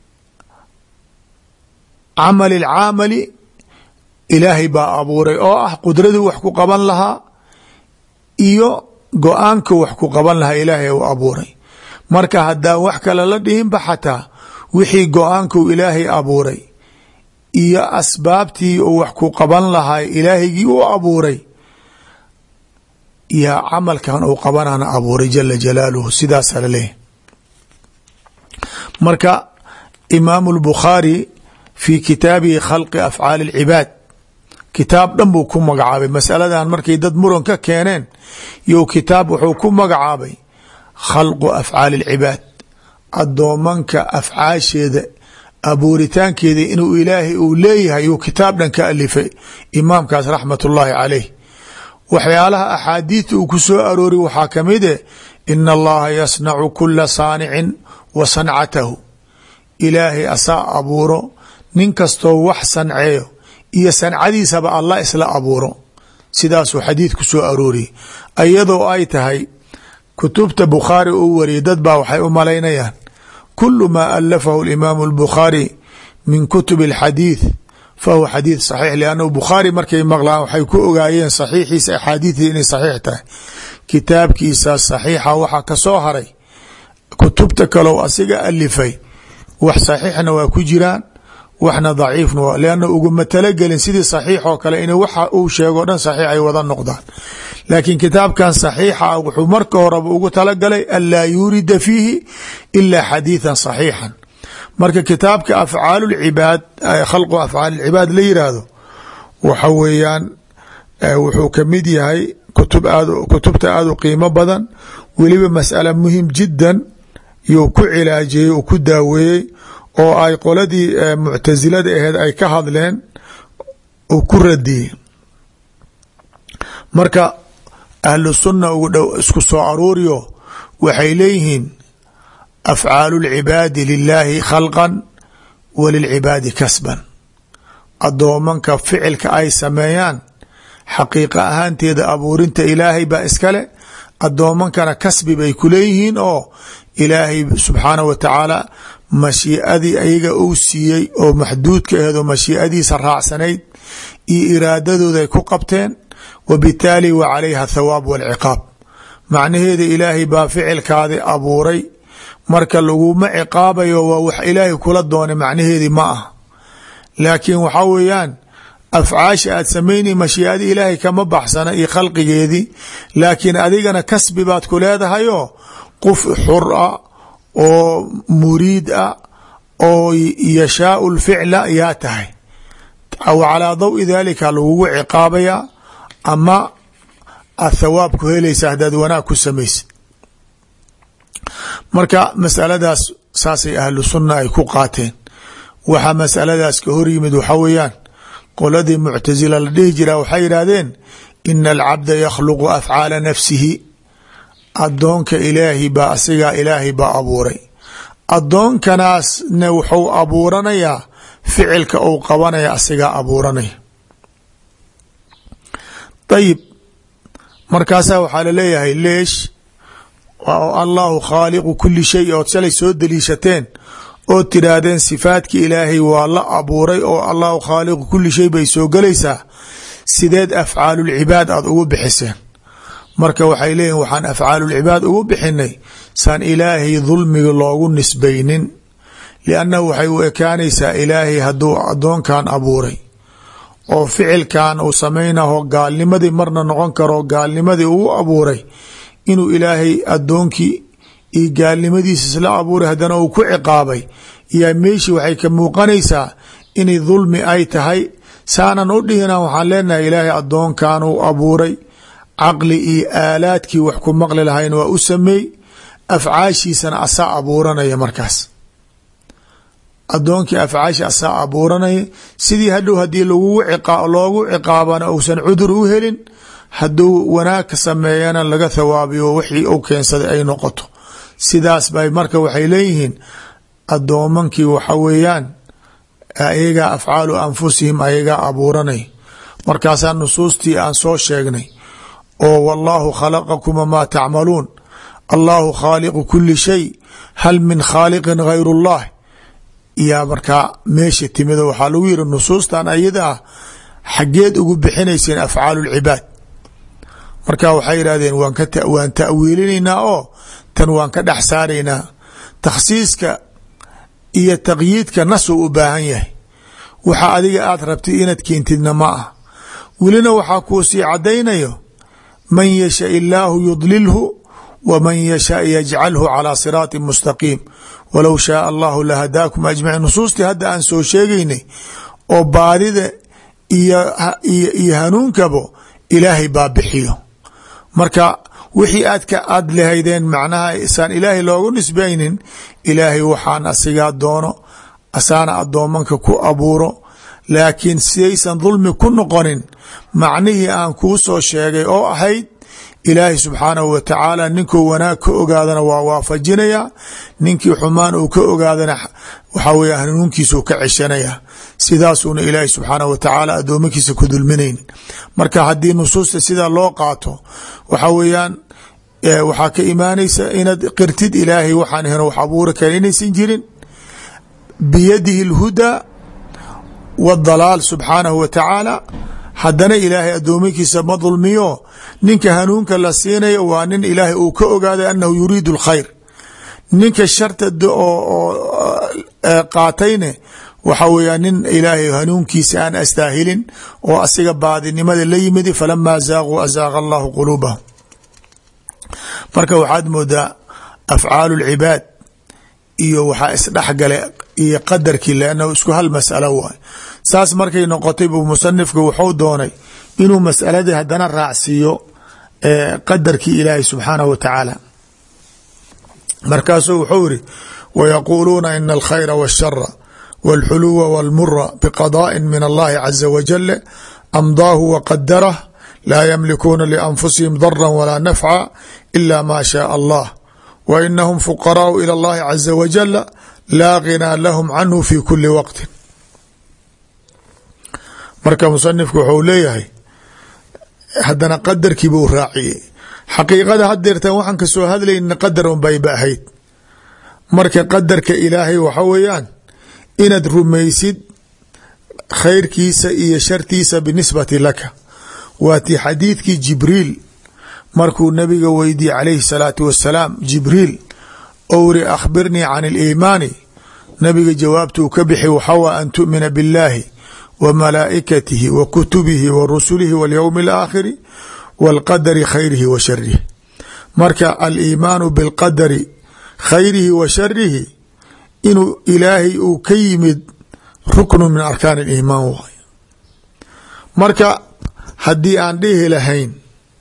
camali اlcaamali ilaahay baa abuuray oo ah qudradii wax ku qaban lahaa iyo go-aanka wax ku qaban lahaa ilaahay u abuuray marka haddaan wax kale la dhihinba xataa wixii go-aanku ilaahay abuuray iyo asbaabtii uu wax ku qaban lahaa ilaahigii u abuuray yaa camalkan uu qabanana abuuray jala jalaaluhu sidaasaa laleeyahy marka imaamu اlbukhaari fi kitaabihi khalqi afcaali اlcibaad kitaab dhan buu ku magacaabay masaladan markay dad muran ka keeneen you kitaab wuxuu ku magacaabay khalqu afcaali اlcibaad adoomanka afcaasheeda abuuritaankeeda inuu ilaahay uu leeyahay yuu kitaab dhan ka alifay imaamkaas raxmat ullaahi caleyh waxyaalaha axaadiidta uu ku soo aroori waxaa kamid e ina allaha yasnacu kula saanicin wa sancatahu ilaahay asaa abuuro nin kastoo wax sanceeyo iyo sancadiisaba allah isla abuuro sidaasuu xadiid ku soo arooriyey iyadoo ay tahay kutubta bukhaari uu wariyay dad baa waxay u malaynayaan kulu maa alafahu اlimaamu اlbukhaari min kutub اlxadiid fahuwa xadiid saxiix liannahu bukhaari markay maqlaan waxay ku ogaayeen saxiixiisa axaadiidii inay saxiix tahay kitaabkiisa saxiixa waxaa ka soo haray kutubta kalou asiga alifay wax saxiixna waa ku jiraan waxna daciifna waa lianna uguma talagelin sidii saxiix oo kale in waxa uu sheego dhan saxiix ay wada noqdaan laakiin kitaabkan saxiixa ah wuxuu marka horeba ugu talagalay anlaa yuurida fiihi ilaa xadiidan saxiixan marka kitaabka afcaal lcibaad khalqu afcaal lcibaad la yiraahdo waxa weeyaan wuxuu kamid yahay kutub aad kutubta aada u qiimo badan weliba masala muhim jiddan yuu ku cilaajiyey uu ku daaweeyey oo ay qoladii muctasilada aheed ay ka hadleen uu ku radiyey marka ahlu sunna ugu dhow isku soo aruuriyo waxay leeyihiin afcaalu اlcibaadi lilaahi khalqan wa lilcibaadi kasban adoomanka ficilka ay sameeyaan xaqiiqa ahaanteeda abuurinta ilaahay baa iskale adoomankana kasbi bay ku leeyihiin oo ilaahay subxaanah wa tacaala mashiiadii ayaga uu siiyey oo maxduudka aheed oo mashiiadiisa raacsanayd iyo iraadadooda ay ku qabteen wa bitaali wa calayha athawaab walciqaab macnaheeda ilaahay baa ficilkaadi abuuray marka laguma ciqaabayo waa wax ilaahay kula doonay macnaheedii ma ah laakiin waxaa weeyaan afcaasha aad samaynay mashiiadii ilaahay kama baxsana iyo khalqigeedii laakiin adigana kasbi baad ku leedahayoo qof xur ah oo muriid ah oo yashaau lficla yaa tahay calaa dawi dalika lagugu ciqaabayaa ama aad thawaab ku helaysa haddaad wanaag ku samaysid marka masaladaas saasay ahlu sunna ay ku qaateen waxaa masaladaas ka hor yimid waxaa weeyaan qoladii muctasila la dhihi jiraa waxay yidhaahdeen ina alcabda yakhluqu afcaala nafsihi adoonka ilaahi baa asigaa ilaahay baa abuuray adoonkanaasna wuxuu abuuranayaa ficilka uu qabanaya asigaa abuuranaya ayib markaasaa waxaa laleeyahay leesh allahu khaaliqu kuli shay ood shalay soo daliishateen ood tidhaahdeen sifaadki ilaahay waa la abuuray oo allahu khaaliqu kuli shay bay soo gelaysaa sideed afcaalulcibaad aada ugu bixiseen marka waxay leeyihin waxaan afcaalulcibaad ugu bixinay saan ilaahay dulmiga loogu nisbaynin liannahu waxay u ekaanaysaa ilaahay hadduu addoonkan abuuray oo ficilkan uu samaynaho gaalnimadii marna noqon karo gaalnimadii uu abuuray inuu ilaahay addoonkii iyo gaalnimadiisa isla abuuray haddana uu ku ciqaabay yaa meeshii waxay ka muuqanaysaa inay dulmi ay tahay saanan u dhihina waxaan leenahay ilaahay addoonkan uu abuuray caqli iyo aalaadkii wax ku maqli lahayn waa u sameey afcaashiisana asaa abuuranaya markaas addoonkii afcaashi asaa abuuranaya sidii hadhow haddii loogu ciqaabana uusan cudur u helin hadduu wanaag ka sameeyana laga thawaabiyo wixii u keensaday ay noqoto sidaas bay marka waxay leeyihiin addoomankii waxa weeyaan ayagaa afcaalu anfusihim ayagaa abuuranay markaasaa nusuustii aan soo sheegnay oo wallaahu khalaqakum wamaa tacmaluun allahu khaaliqu kuli shay hal min khaaliqin gayr اllah yaa markaa meesha timido waxaa lagu yiri nusuustan ayada ah xageed ugu bixinayseen afcaalu lcibaad marka waxay yidhahdeen waan ta'wiilinaynaa oo tan waan ka dhex saaraynaa takhsiiska iyo taqyiidka nasuu u baahan yahay waxa adiga aad rabtid inaad keentidna ma ah welina waxaa kuu sii caddaynayo man yasha illaahu yudlilhu wman yasha yajcalhu calى siraaطi mustaqiim walow shaaa allahu lahadaakum ajmaciin nusuustii hadda aan soo sheegaynay oo baadida iyo hanuunkabo ilaahay baa bixiyo marka wixii aadka aad lahaydeen macnaha isaan ilaahay loogu nisbaynin ilaahay waxaan asigaa doono asaana addoomanka ku abuuro laakiin sidaysan dulmi ku noqonin macnihii aan kuu soo sheegay oo ahayd ilaahay subxaanahu wa tacaala ninkuu wanaag ka ogaadana waa waafajinaya ninkii xumaan uu ka ogaadana waxaa weya hanuunkiisuu ka ceshanaya sidaasuuna ilaahay subxaanahu wa tacaala addoomakiisa ku dulminayn marka haddii nusuusta sidaa loo qaato waxa weeyaan waxaa ka imaanaysa inaad qirtid ilaahay waxaan ahan wax abuuri kara inaysan jirin biyadihi اlhudaa wاdalaal subxaanahu wa tacaala haddana ilaahay addoomakiisa ma dulmiyo ninka hanuunka la siinayo waa nin ilaahay uu ka ogaaday anahu yuriidu اlkhayr ninka sharta oo qaatayne waxa weya nin ilaahay hanuunkiisa aan astaahilin oo asiga baadinimada la yimidi falamaa zaaquu azaaqa allahu quluubahum marka waxaad moodaa afcaalu اlcibaad iyo waxaa isdhexgale iyo qadarkii lannahu isku hal masalo waay saas markay noqotay buu musanifka wuxuu doonay inuu masaladii haddana raacsiiyo qadarkii ilaahay subxaanahu wa tacaala markaasuu wuxuu iri wayaquuluuna ina alkhayra wاshara wاlxuluwa wاlmura biqadaaءi min allahi caza wajale amdaahu waqadarah laa yamlikuuna lianfusihim dara walaa nafca ila ma shaء allah w inahum fuqaraau ilى اllahi caza wajala laa ghinaa lahum canhu fi kuli waqti marka musanifku wuxuu leeyahay haddana qadarkii buu raaciyey xaqiiqada hadeertan waxaan kasoo hadlayna qadar un bayba ahayd marka qadarka ilaahay waxa weeyaan inaad rumaysid khayrkiisa iyo shartiisa binisbati laka waa tii xadiidkii jibriil markuu nabiga weydiye calayhi salaatu wasalaam jibriil ou iri akhbirnii can aliimaani nabiga jawaabtuu ka bixi waxawa an tu'mina biاllaahi wa malaa'ikatihi wa kutubihi wa rusulihi waاlyowmi alaakhiri wاlqadari khayrihi wa sharihi marka aliimaanu bilqadari khayrihi wa sharihi inuu ilaahay uu ka yimid ruknu min arkaan aliimaan waay marka haddii aan dhihi lahayn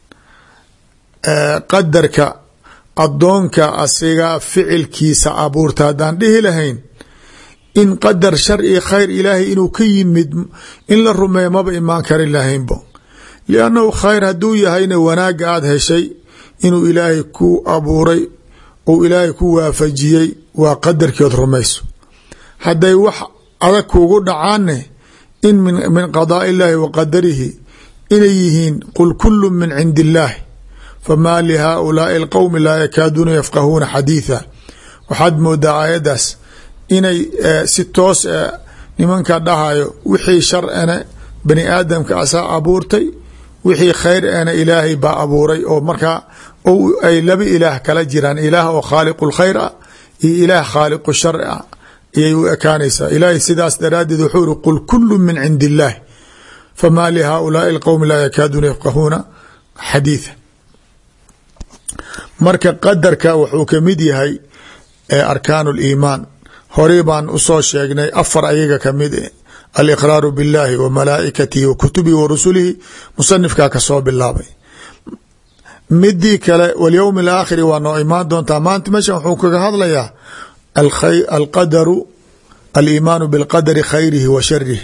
qadarka addoonka asiga ficilkiisa abuurta haddaan dhihi lahayn in qadar shar iyo khayr ilaahay inuu ka yimid in la rumeeyo maba imaan karin lahaynbo liannahu khayr hadduu yahayna wanaagga aada heshay inuu ilaahay ku abuuray ou ilaahay ku waafajiyey waa qadarkiood rumayso hadday wax adag kuugu dhacaanne in min qadaa illaahi wa qadarihi inay yihiin qul kullu min cindi illaahi famaa lihaulaai alqowmi laa yakaaduuna yafqahuuna xadiitha waxaad moodaa aayaddaas inay si toos nimanka dhahayo wixii shar ena bani aadamka asaa abuurtay wixii khayr ena ilaahay baa abuuray oo markaa ay laba ilaah kala jiraan ilaah oo khaaliqu lkhayr ah iyo ilaah khaaliqu shar ah ayay u ekaanaysaa ilaahay sidaas daraaddeed wuxuu iri qul kullu min cindi illaahi famaa lihaulaai alqowmi laa yakaaduuna yafqahuuna xadiitha marka qadarka wuxuu ka mid yahay arkaanu liimaan horey baan usoo sheegnay afar ayaga kamid aliqraaru biاllahi wa malaa'ikatihi wa kutubihi wa rusulihi musanifkaa kasoo bilaabay midii kale walyowmi alaakhiri waa noo imaan doontaa maanta meeshan wuxuu kaga hadlayaa alqadaru aliimaanu bilqadari khayrihi wa sharihi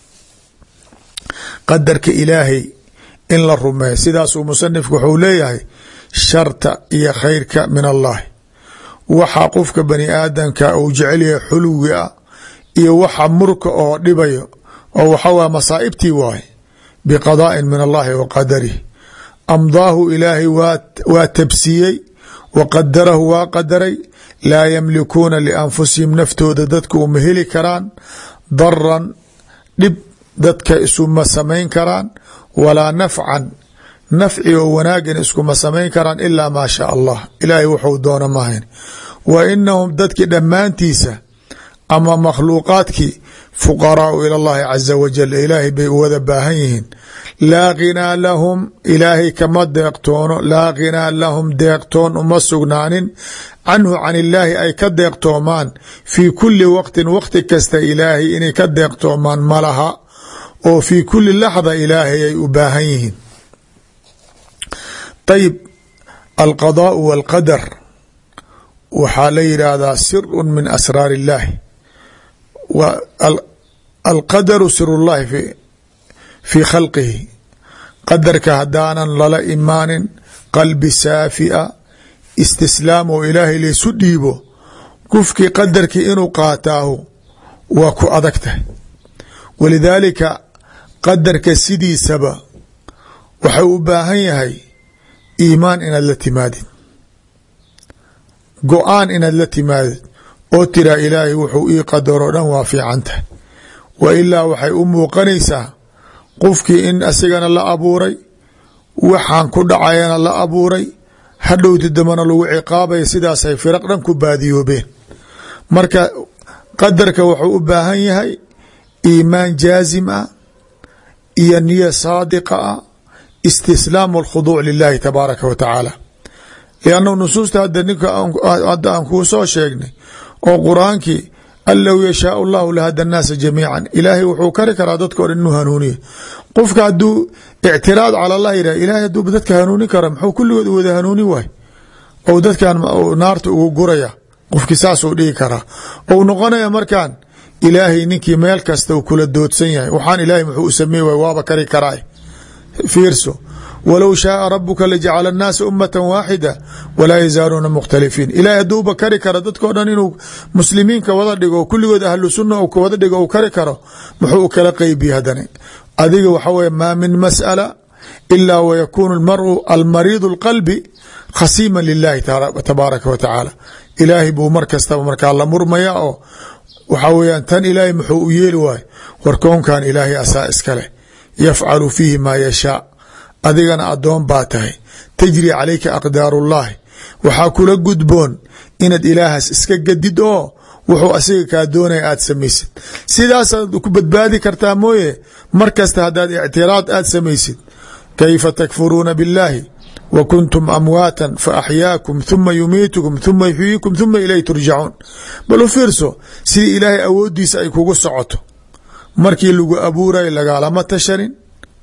qadarka ilaahay in la rumeeyo sidaasuu musanifku wuxuu leeyahay sharta iyo khayrka min allahi waxa qofka bani aadamka uu jecel yahay xuluwi ah iyo waxa murka oo dhibayo oo waxawa masaa'ibtii waaye biqadaa'in min allahi wa qadarih amdaahu ilaahay waa tabsiiyey wa qadarahu waa qadaray laa yamlikuuna lianfusihim naftooda dadka uma heli karaan daran dhib dadka isuma samayn karaan walaa nafcan nafci oo wanaagan iskuma samayn karaan ilaa maa shaa allah ilaahay wuxuu doono mahayn wa inahum dadki dhammaantiisa ama makhluuqaadkii fuqaraau ila llahi caza wajal ilaahay bay u wada baahan yihiin laa ghinaa lahum ilaahay kama deeqtoono laa ghinaa lahum deeqtoon uma sugnaanin canhu can illaahi ay ka deeqtoomaan fii kuli waqtin waqti kasta ilaahay inay ka deeqtoomaan malaha oo fii kuli laxda ilaahay ay u baahan yihiin ayib alqadaau walqadar waxaa la yidhaahdaa siru min asraar illahi alqadaru sirullahi fii khalqihi qadarka haddaanan lala imaanin qalbi saafia istislaam oo ilaahay laysu dhiibo qofkii qadarkii inuu qaataahu waa ku adag tahay walidaalika qadarka sidiisaba waxau u baahan yahay iimaan inaad la timaadid go-aan inaad la timaadid oo tiraa ilaahay wuxuu ii qadaroo dhan waa fiican tahay wa ilaa waxay u muuqanaysaa qofkii in asigana la abuuray waxaan ku dhacayana la abuuray hadhowti dambana lagu ciqaabaya sidaasay firaq dhan ku baadiyoobeen marka qadarka wuxuu u baahan yahay iimaan jaazim ah iyo niya saadiqa ah istislaamu alkhuduuc lilahi tabaaraka wa tacaala liannahu nusuusta hadda ninka hadda aan kuu soo sheegnay oo qur-aankii an low yashaau llahu lahada annaasa jamiican ilaahay wuxuu kari karaa dadka o dhan inuu hanuuniya qofka hadduu ictiraad cala allah yidhah ilahay hadduu dadka hanuunin kara muxuu kulligood u wada hanuunin waay ou dadkan naarta ugu guraya qofkii saasuu dhigi karaa ou noqonaya markaan ilaahay ninkii meel kasta uu kula doodsan yahay waxaan ilaahay muxuu u sameey waay waaba kari karaa fiirso walow shaaa rabuka lajacala annaasa ummata waaxida walaa yazaaluuna mukhtalifiin ilahay hadduuba kari karo dadkao dhan inuu muslimiinka wada dhigo kulligood ahlu sunna wada dhigo u kari karo muxuu u kala qeybiye hadana adiga waxa weye maa min mas'ala ilaa wayakuunu maru almariidu اlqalbi khasiima lilahi tabaaraka wa tacaala ilaahay buu mar kastaba markaa la murmaya oo waxaa weyaan tan ilaahay muxuu u yeeli waayo warkoonkan ilaahay asaa iska leh yafcalu fiihi maa yashaa adigana adoon baa tahay tajri calayka aqdaaru ullahi waxaa kula gudboon inaad ilaahaas iska gadid oo wuxuu asiga kaa doonaya aad samaysid sidaasaad ku badbaadi kartaa mooye mar kasta haddaad ictiraad aad samaysid kayfa takfuruuna biاllahi wa kuntum amwaata faaxyaakum huma yumiitukum huma yuxyiikum huma ilayh turjacuun bal u fiirso sidii ilaahay awooddiisa ay kugu socoto markii lagu abuuray lagaalama tashanin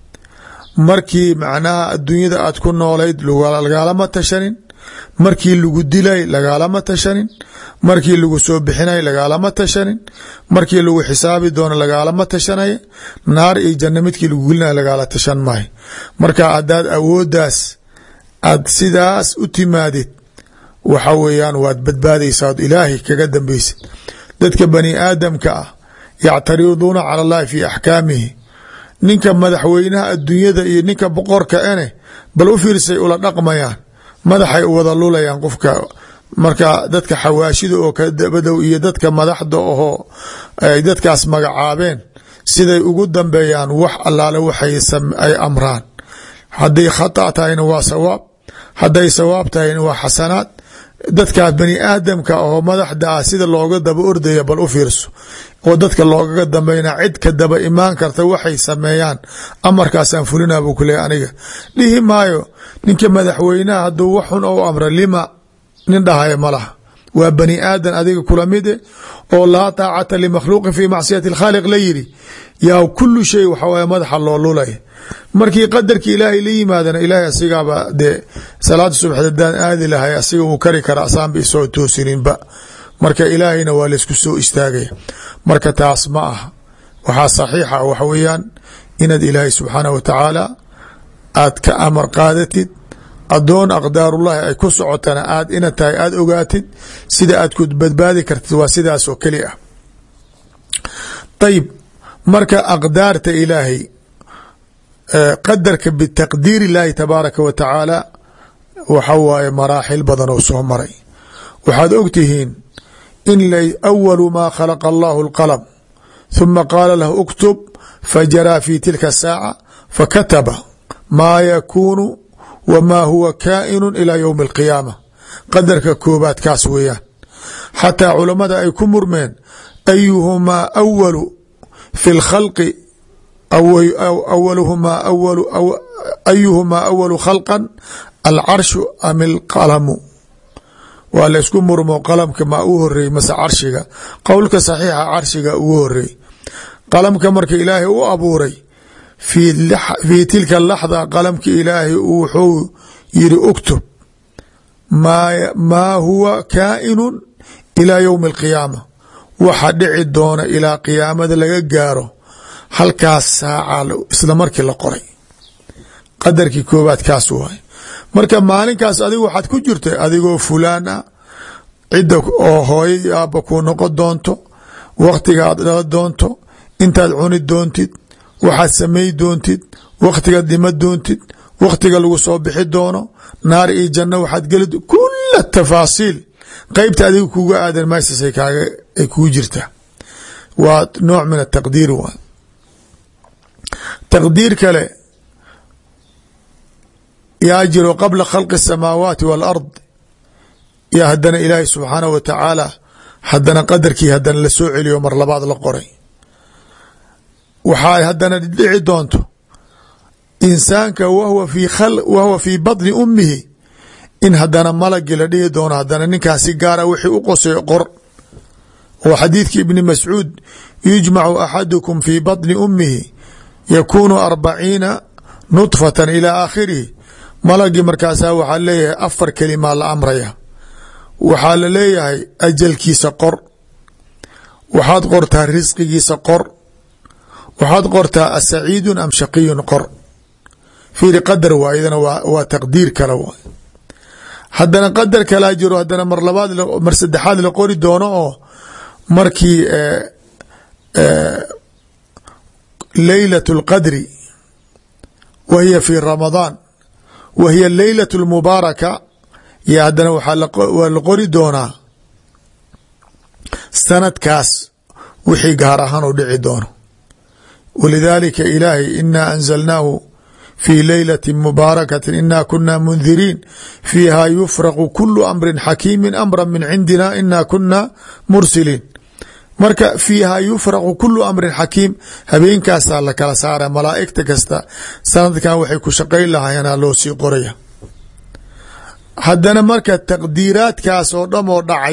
markii macnaha adduunyada aad ku noolayd lagaalama tashanin markii lagu dilay lagaalama tashanin markii lagu soo bixinay lagaalama tashanin markii lagu xisaabi doono lagaalama tashanaya naar iyo janno midkii lagu gelinaya lagaala tashan maayo marka haddaad awooddaas aad sidaas u timaadid waxa weeyaan waad badbaadaysaa od ilaahay kaga dambeysid dadka bani aadamka ah yactariduuna cala allahi fi axkaamihi ninka madaxweynaha adduunyada iyo ninka boqorka ene bal u fiirsay ula dhaqmayaan madaxay u wada lulayaan qofka marka dadka xawaashida oo kadabadow iyo dadka madaxda ahoo ay dadkaas magacaabeen siday ugu dambeeyaan wax allaale waxay ay amraan hadday khata tahayna waa sawaab hadday sawaab tahayna waa xasanaad dadkaas bani aadamka oo madaxda ah sida looga daba ordaya bal u fiirso oo dadka loogaga dambeyna cid ka daba imaan karta waxay sameeyaan amarkaasaan fulina buu ku leeya aniga dhihi maayo ninka madaxweynaha hadduu wax xun ou amra lima nin dhahaya ma laha waa bani aadan adiga kula mide oo laa taacata limakhluuqin fi macsiyati اlkhaaliq la yidhi yaa kulu shay waxa waye madaxa loo lulay markii qadarki ilaahay la yimaadana ilaahay asigaaba dee salaada subax hadaan aadi lahay asiga uu kari kara asaanba isoo toosininba marka ilaahayna waa laysku soo istaagaya marka taas ma aha waxaa saxiixa waxa weeyaan inaad ilaahay subxaanah wa tacaala aad ka amar qaadatid adoon aqdaarullahi ay ku socotana aad ina tahay aada ogaatid sida aad ku badbaadi kartid waa sidaas oo keli ah ayib marka aqdaarta ilaahay qadarka bitaqdiir illaahi tabaaraka wa tacaala waxa waaye maraaxil badan oo soo maray waxaad ogtihiin in awalu maa khalaqa allahu اlqalm ثuma qaala lahu اktub fajaraa fi tilka saaca fakataba maa yakuunu wmaa huwa kaa'inu ilى ywmi اlqiyaama qadarka koobaad kaas weeyaan xataa culammada ay ku murmeen ayuhumaa awalu fi اlkhalqi awaluhumaa ayuhumaa awalu khalqan alcarshu am ilqalamu waa la ysku murmo qalamka maa u horeey mase carshiga qowlka saxiixa carshiga ugu horeey qalamka marka ilaahay u abuuray fii tilka laxda qalamka ilaahay wuxuu yiri uktub maa huwa kaa'inu ilaa ywmi alqiyaama waxa dhici doona ilaa qiyaamada laga gaaro halkaas saaca isla markii la qoray qadarkii koobaad kaas waay marka maalinkaas adigu waxaad ku jirtay adigoo fulaan ah cidda oo hooyo aabba kuu noqon doonto wakhtiga aad dhala doonto intaad cuni doontid waxaad samay doontid wakhtigaad dhima doontid wakhtiga lagu soo bixi doono naar iyo janno waxaad geli kula tafaasiil qeybta adiga kuga aadan maysas ay kugu jirtaa waa nooc min ataqdiir waay taqdiir kale yaa jiro qabla khalqi الsamaawaati wاlard yaa haddana ilaahi subxaanah wa tacaala haddana qadarkii haddana la soo celiyo mar labaad la qoray waxaa haddana dhici doonto insaanka wahwa fii baطni umihi in haddana malagi la dhihi doono haddana ninkaas si gaara wixii u qosay qor oo xadiidki ibni mascuud yujmacu axadukum fii baطni umihi yakuunu arbaciina nudfatan ilى aakhirihi malagii markaasaa waxaa leeyahay afar kelimaa la amraya waxaa la leeyahay ajalkiisa qor waxaad qortaa risqigiisa qor waxaad qortaa asaciidun am shaqiyun qor fiiri qadar waa iyadana waa taqdiir kale waay haddana qadar kalaa jiro haddana mar labaad mar saddexaad la qori doono oo markii leylat اlqadri wa hiya fi ramadaan wa hiya leylaة اlmubaaraka yo haddana waa la qori doonaa sanadkaas wixii gaar ahaan u dhici doono walidaalika ilaahay inaa anzalnaahu fii leylati mubaarakatin ina kuna mundiriin fiiha yufraqu kulu amri xakiimi amra min cindina ina kuna mursiliin marka fiiha yufraqu kulu amrin xakiim habeenkaasaa la kala saara malaaigta kasta sanadkan waxay ku shaqayn lahaayeenaa loo sii qoraya haddana marka taqdiiraadkaas oo dham oo dhacay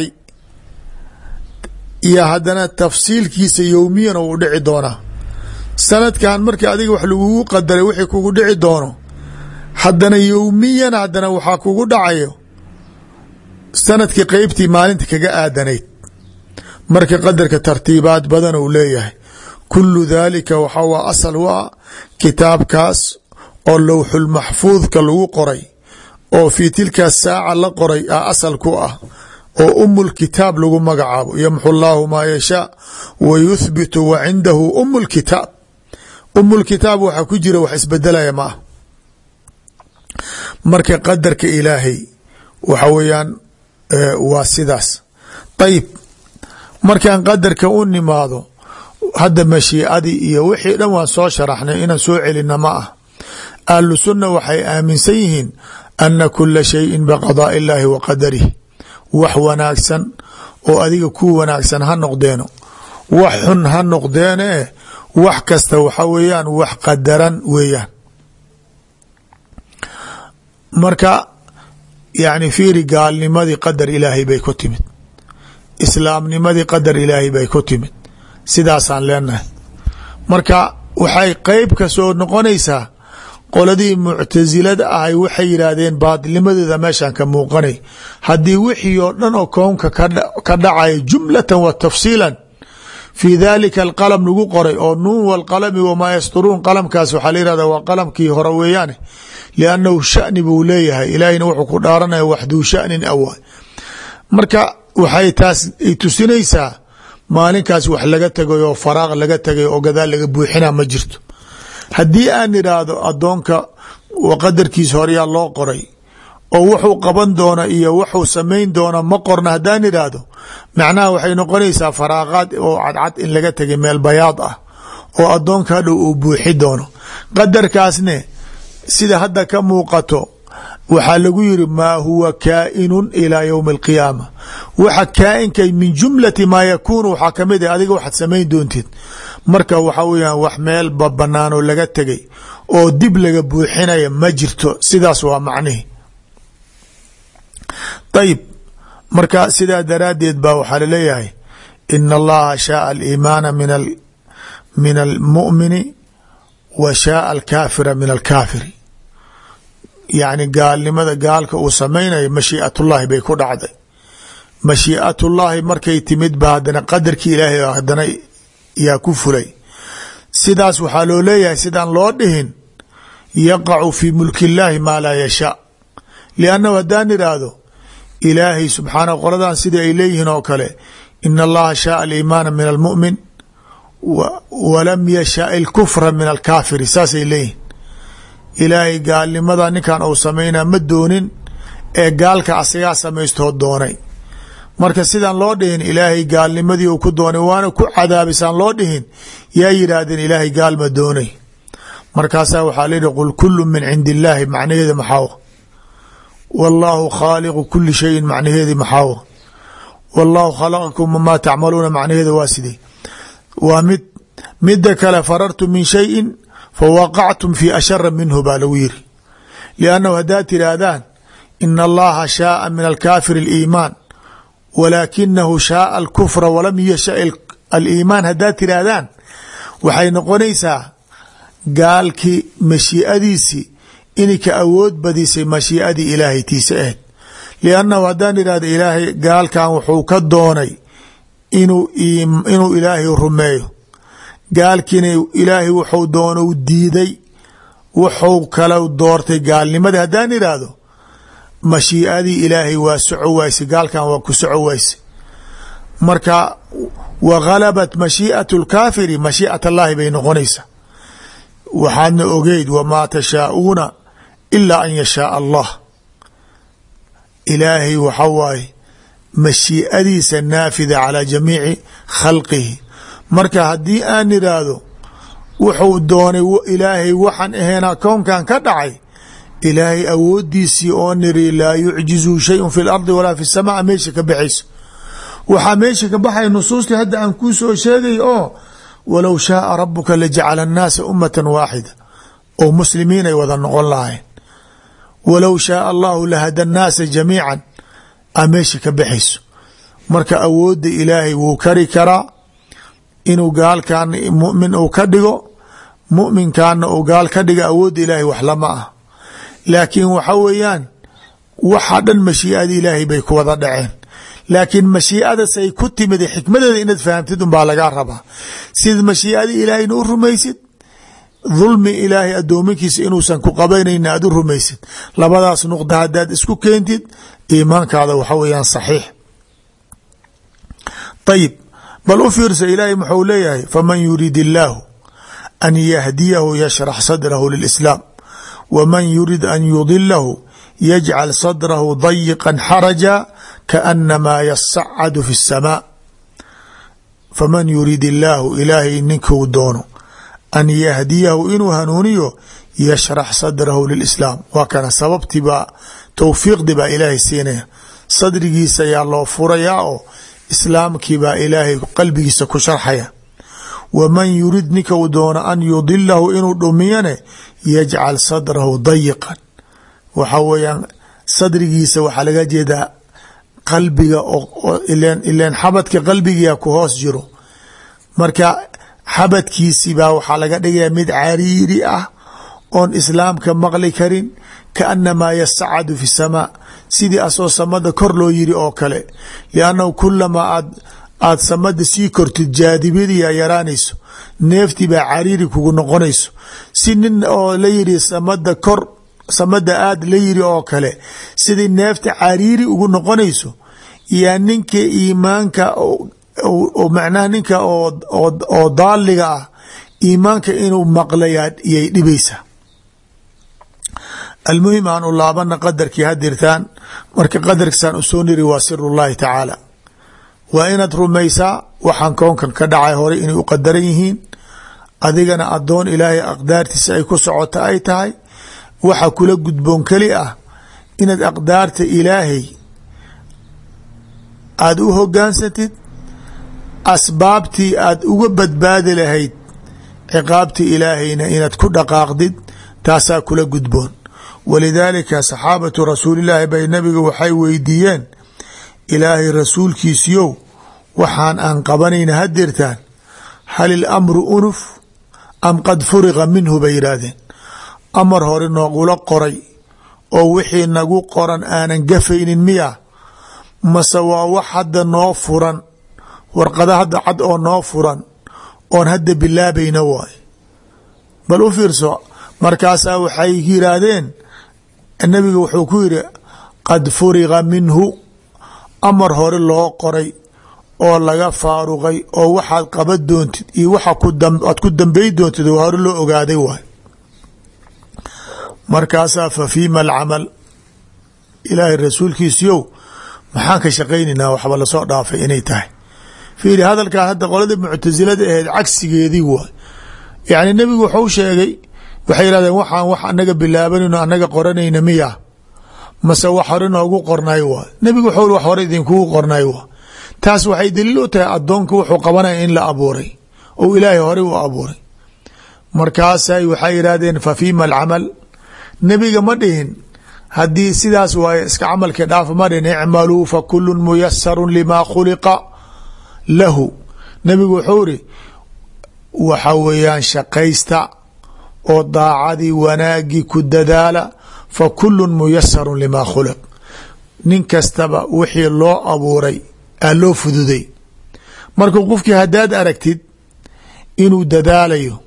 iyo haddana tafsiilkiisa yowmiyan oo u dhici doonaa sanadkan markii adiga wax lagugu qadaray wixii kugu dhici doono haddana yowmiyan haddana waxaa kugu dhacayo sanadkii qeybtii maalinta kaga aadanayd marka qadarka tartiibaad badan uu leeyahay kulu daalika waxaa waa asal u ah kitaabkaas oo lowxulmaxfuudka lagu qoray oo fii tilka saaca la qoray a asal ku ah oo umu lkitaab lagu magacaabo yamxu llaahu maa yashaa wa yuthbitu wa cindahu umu lkitaab umu lkitaab waxaa ku jira wax isbedelaya ma ah marka qadarka ilaahay waxa weeyaan waa sidaas ayib markaan qadarka u nimaado hadda mashiicadii iyo wixii dhan waan soo sharaxnay inaan soo celina ma ah ahlu sunna waxay aaminsan yihiin ana kula shayin biqadaa illaahi wa qadarih wax wanaagsan oo adiga ku wanaagsan ha noqdeeno wax xun ha noqdeene wax kasta waxa weeyaan wax qadaran weeyaan marka yani fiiri gaalnimadii qadar ilaahay bay ku timid islaamnimadii qadar ilaahay bay ku timid sidaasaan leenahay marka waxay qeyb ka soo noqonaysaa qoladii muctasilada ahay waxay yidhaahdeen baadilnimadeeda meeshan ka muuqanay haddii wixii oo dhan oo kownka ka dhacaya jumlatan wa tafsiilan fii dalika alqalam lagu qoray oo nuun walqalami wamaa yasturuun qalamkaas waxaa la yihahda waa qalamkii hore weeyaane liannahu shani buu leeyahay ilaahayna wuxuu ku dhaaranaya waxduu shanin awa marka waxay taas ay tusinaysaa maalinkaas wax laga tegay oo faraaq laga tegay oo gadaal laga buuxina ma jirto haddii aan idhaahdo adoonka qadarkiisa horeyaa loo qoray oo wuxuu qaban doona iyo wuxuu samayn doona ma qorna haddaan idhaahdo macnaha waxay noqonaysaa faraaqaad oo cadcad in laga tegay meel bayaad ah oo adoonka hadhow uu buuxi doono qadarkaasne sida hadda ka muuqato waxaa lagu yiri maa huwa kaainun ilaa ywmi alqiyaama waxa kaa'inkay min jumlati maa yakuunu waxaa kamid ah adiga waxaad samayn doontid marka waxa weyaan wax meel babanaanoo laga tegay oo dib laga buuxinaya ma jirto sidaas waa macnihi ayib marka sidaa daraaddeed ba waxaa laleeyahay ina allaha shaaa aliimaana min almu'mini wa shaaa alkaafira min alkaafiri yacni gaalnimada gaalka uu samaynayo mashii'atullaahi bay ku dhacday mashii'atullaahi markay timid ba haddana qadarkii ilaahay haddana yaa ku fulay sidaas waxaa loo leeyahay sidaan loo dhihin yaqacu fii mulki illaahi maa laa yashaa liannahu haddaan idhaahdo ilaahay subxaanahu qoladan sidai ay leeyihiin oo kale ina allaha shaaa aliimaana min almu'min walam yashaa ilkufra min alkaafiri saasay leeyihin ilaahay gaalnimada ninkan uu samaynaa ma doonin ee gaalka asagaa samaystoo doonay marka sidaan loo dhihin ilaahay gaalnimadii uu ku doonay waana ku cadaabisaan loo dhihin yaa yidhaahdeen ilaahay gaal ma doonay markaasaa waxaa layihi qul kulu min cindi illaahi macnaheeda maxaawa wallaahu khaaliqu kuli shayin macnaheedi maxaawa wallaahu khalaqakum wamaa tacmaluuna macnaheeda waa sidee waa mid mida kale farartu min shayin fawaqactum fi ashara minhu baa lagu yiri liannahu haddaad tiraahdaan ina allaha shaaa min alkaafir aliimaan walaakinahu shaaa alkufra walam yasha aliimaan haddaad tiraahdaan waxay noqonaysaa gaalkii mashii'adiisii inay ka awood badisay mashii'adii ilaahay tiisa ahayd liannahu haddaan idhahdo ilaahay gaalkan wuxuu ka doonay inuu ilaahay rumeeyo gaalkiina ilaahay wuxuu doono diiday wuxuu kala doortay gaalnimadii haddaan idhaahdo mashii'adii ilaahay waa soco wayse gaalkan waa ku soco wayse marka wa ghalabat mashii'atu lkaafiri mashii'at allaahi bay noqonaysaa waxaadna ogeyd wamaa tashaa'uuna ilaa an yashaaa allah ilaahay waxa waaye mashii'adiisa naafida calaa jamiici khalqihi marka haddii aan idhaahdo wuxuu doonay ilaahay waxaan ahaynaa kownkan ka dhacay ilaahay awoodiisii oo niri laa yucjizu shayun fi lardi walaa fi samaa meesha ka baxayso waxaa meesha ka baxaya nusuustii hadda aan kuu soo sheegay oo walow shaaa rabuka lajacala annaasa ummatan waaxida oo muslimiin ay wada noqon lahayn walow shaaa allahu lahada annaasa jamiican a meesha ka baxayso marka awoodda ilaahay wuu kari karaa inuu gaalkan mumin uu ka dhigo muminkaana uu gaal ka dhiga awoodda ilaahay wax lama ah laakiin waxa weeyaan waxa dhan mashii'ada ilaahay bay ku wada dhaceen laakiin mashii'adasay ku timid xikmadeeda inaad fahamtid unbaa lagaa rabaa sida mashii'ada ilaahayna u rumaysid dulmi ilaahay addoominkiisa inuusan ku qabanayna aad u rumaysid labadaas nuqda haddaad isku keentid iimaankaada waxa weeyaan saxiix ayib bal u fiirsa ilaahay muxuu leeyahay faman yurid illaahu an yahdiyahu yashrax sadrahu lilislaam waman yurid an yudilahu yajcal sadrahu dayiqan xaraja kaanamaa yasacadu fi اsamaa faman yurid illaahu ilaahay ninkuu doono an yahdiyahu inuu hanuuniyo yashrax sadrahu lilislaam waa kana sababtii baa towfiiqdii baa ilaahay siinaya sadrigiisa ayaa loo furayaa oo islaamkii baa ilaahay qalbigiisa ku sharxaya waman yurid ninka uu doono an yudilahu inuu dhumiyane yajcal sadrahu dayiqan waxa weeyaan sadrigiisa waxaa laga jeedaa qalbiga ilen xabadka qalbigia ku hoos jiro marka xabadkiisi baa waxaa laga dhigaya mid cariiri ah oon islaamka maqli karin kaanamaa yasacadu fi samaa sidii asoo samada kor loo yiri oo kale liannahu kulamaa aad aada samada sii kortid jaadibadiia yaraanayso neeftii baa cariiri kugu noqonayso si nin oo la yiri samada kor samada aad la yiri oo kale sidii neefta cariiri ugu noqonayso yaa ninka iimaanka macnaha ninka oo daaliga ah iimaanka inuu maqlayaa iyay dhibaysaa almuhim aan u laabana qadarkii hadirtaan marka qadarkiisaan usoo niri waa sir llahi tacaala waa inaad rumaysaa waxaan koonkan ka dhacay horay inay u qadaran yihiin adigana adoon ilaahay aqdaartiisa ay ku socota ay tahay waxa kula gudboon keli ah inaad aqdaarta ilaahay aada u hogaansantid asbaabtii aad uga badbaadi lahayd ciqaabtii ilaahayna inaad ku dhaqaaqdid taasaa kula gudboon walidaalika saxaabatu rasuulillaahi bay nabiga waxay weydiiyeen ilaahay rasuulkiisiyow waxaan aan qabanayna hadirtaan hal ilamru unuf am qad furiqa minhu bay yidhaahdeen amar hore noogula qoray oo wixii nagu qoran aanan gafaynin miya mase waa wax hadda noo furan warqada hadda cad oo noo furan oon hadda bilaabayna waay bal u fiirso markaasaa waxay yiraahdeen nabiga wuxuu ku yidhi qad furiqa minhu amar hore loo qoray oo laga faaruqay oo waxaad qaban doontid iyo waxa aad ku dambey doontid oo hore loo ogaaday waay markaasaa fa fiima alcamal ilaahay rasuulkiisiyow maxaan ka shaqaynaynaa waxba lasoo dhaafay inay tahay fiiri hadalkaa hadda qolada muctasilada aheed cagsigeedii waay yacni nebigu wuxuu sheegay waxay yihahdeen waxaan wax anaga bilaabanayno anaga qoranayna miya mase wax hore noogu qornay waay nebigu wuxuu wax hore idinkugu qornay waa taas waxay daliil u tahay addoonka wuxuu qabanaya in la abuuray ou ilaahay horey u abuuray markaasay waxay yidhahdeen fa fiima alcamal nebiga ma dhihin haddii sidaas waaye iska camalkii dhaafa ma dhihin icmaluu fa kulun muyasarun limaa khuliqa lahu nebigu wuxuu iri waxa weeyaan shaqaysta oo daacadii wanaagii ku dadaala fa kulun muyasarun limaa khuliq nin kastaba wixii loo abuuray aa loo fududay marka qofkii haddaad aragtid inuu dadaalayo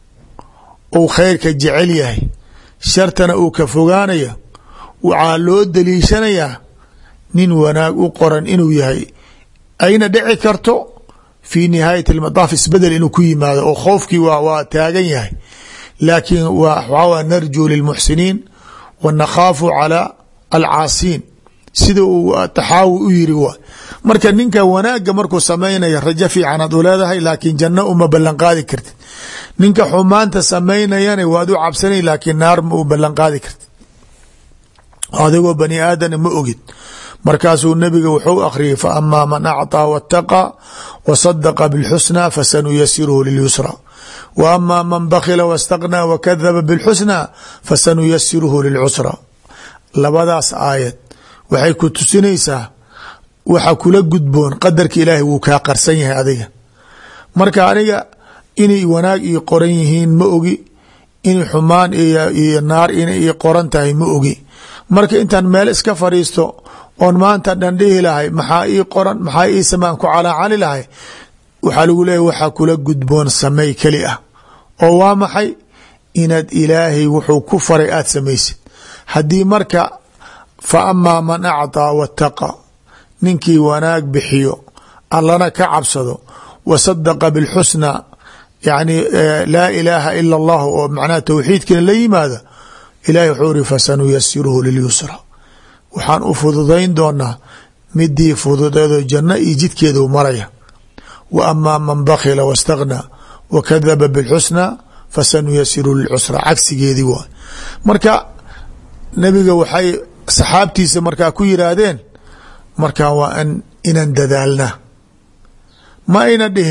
uu khayrka jecel yahay shartana uu ka fogaanayo waxaa loo daliishanayaa nin wanaag u qoran inuu yahay ayna dhici karto fii nihaayat almadaaf isbedel inuu ku yimaado oo khoofkii waa waa taagan yahay laakiin waxaa narjuu lilmuxsiniin wa nakhaafu calaa alcaasiin sida uu taxaawi u yiri waay marka ninka wanaagga markuu samaynaya rajo fiican aad u leedahay laakiin janno uma ballan qaadi kartid ninka xumaanta samaynayana waad u cabsanay laakiin naar ma u ballan qaadi kartid adigoo bani aadana ma ogid markaasuu nabiga wuxuu akhriyay fa amaa man acطaa waاtaqى wa sadaqa bاlxusnى fasanuyasiruhu lilyusra wa amaa man bakila wاstaqnaa wakadaba bاlxusnى fasanuyasiruhu lilcusra labadaas aayad waxay ku tusinaysaa waxa kula gudboon qadarka ilaahay wuu kaa qarsan yahay adiga marka aniga inay wanaag ii qoran yihiin ma ogi inay xumaan iyo naar inay ii qoran tahay ma ogi marka intaan meel iska fadhiisto oon maanta dhan dhihi lahay maxaa ii qoran maxaa ii samaan ku calaacali lahay waxaa lagu leeyahy waxaa kula gudboon samey keli ah oo waa maxay inaad ilaahay wuxuu ku faray aada samaysid haddii marka fa amaa man acطaa waاtaqa ninkii wanaag bixiyo allana ka cabsado wa sadaqa biاlxusna yani laa ilaaha ila اllah oo macnaha towxiidkina la yimaada ilahi wuxuu iri fasanuyasiruhu lilyusra waxaan u fududayn doonaa midii fududeedo janno iyo jidkeedu maraya wa amaa man bakila wاstaghnaa wa kadaba biاlxusna fasanuyasiru lilcusra cagsigeedii waay marka nabiga waxay saxaabtiisa markaa ku yiraahdeen markaa waa inaan dadaalna ma ayna dhihin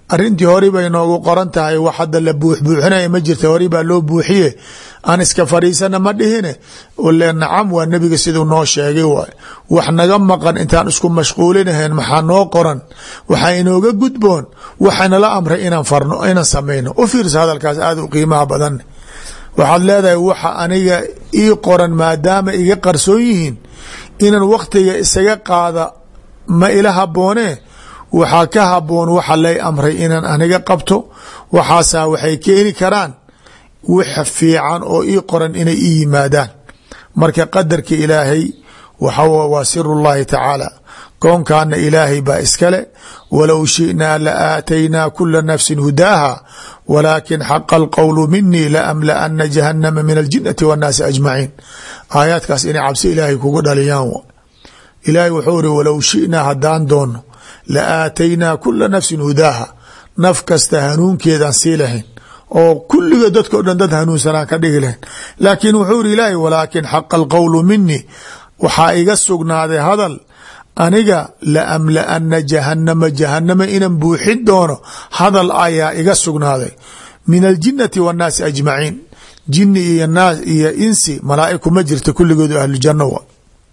arintii hori bay noogu qoran tahay wax hadda la buuxbuuxinaya ma jirta hori baa loo buuxiye aan iska fariisana ma dhihine le nacam waa nebiga siduu noo sheegay waay wax naga maqan intaan isku mashquulinahayn maxaa noo qoran waxaa inooga gudboon waxanala amray inaan farno inaan samayno u fiirsa hadalkaas aada u qiimaha badan waxaad leedahay waxa aniga ii qoran maadaama iga qarsoon yihiin inaan waktiga isaga qaada ma ila haboonee waxaa ka haboon waxa lay amray inaan aniga qabto waxaasaa waxay keeni karaan wax fiican oo ii qoran inay ii yimaadaan marka qadarka ilaahay waxa waa sirullahi tacaala koonkaana ilaahay baa iskale walow shi'naa la aataynaa kula nafsin hudaaha walaakin xaqa alqowlu minii laamlaana jahannama min aljinati wannaasi ajmaciin aayaadkaas inay cabsi ilaahay kugu dhaliyaan ilaahay wuxuu iri walow shi'naa haddaan doono la aataynaa kula nafsin hudaaha naf kasta hanuunkeedaan sii lahayn oo kulliga dadka o dhan dad hanuunsanaan ka dhigi lahayn laakiin wuxuu iri ilaahay walaakin xaqa alqowlu minii waxaa iga sugnaaday hadal aniga laamlaana jahanama jahanama inan buuxin doono hadal ayaa iga sugnaaday min aljinati wannaasi ajmaciin jini iyo naas iyo insi malaa'iku ma jirta kulligoodu ahlujanno wa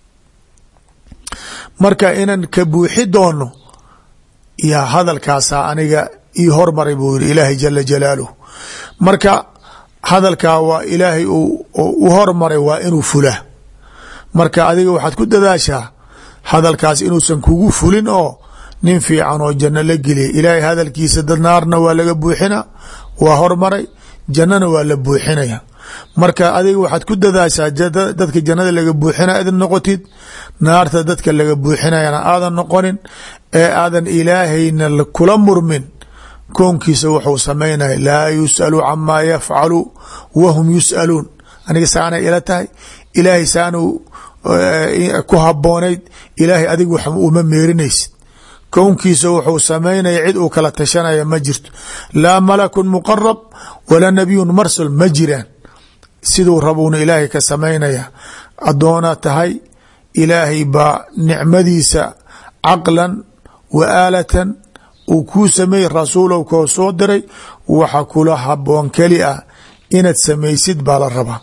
marka inan ka buuxi doono yaa hadalkaasaa aniga ii hormaray buu yiri ilaahay jala jalaaluh marka hadalkaa waa ilaahay u hormaray waa inuu fula marka adiga waxaad ku dadaashaa hadalkaas inuusan kugu fulin oo nin fiican oo janno la geliya ilaahay hadalkiisa dad naarna waa laga buuxina waa hormaray jannana waa la buuxinaya marka adiga waxaad ku dadaashaa dadka jannada laga buuxina aad noqotid naarta dadka laga buuxinayana aadan noqonin ee aadan ilaahayna kula murmin koonkiisa wuxuu samaynaya laa yus'alu camaa yafcalu wahum yus'aluun aniga saanay ila tahay ilaahay saanu ku haboonayd ilaahay adig wax uma meerinaysid kownkiisa wuxuu samaynaya cid uu kala tashanaya ma jirto laa malakun muqarab walaa nabiyun marsal ma jiraan siduu rabuuna ilaahay ka samaynaya addoona tahay ilaahay baa nicmadiisa caqlan wa aalatan uu kuu sameeyey rasuulow koo soo diray waxa kula haboon keli ah inaad samaysid baa la rabaa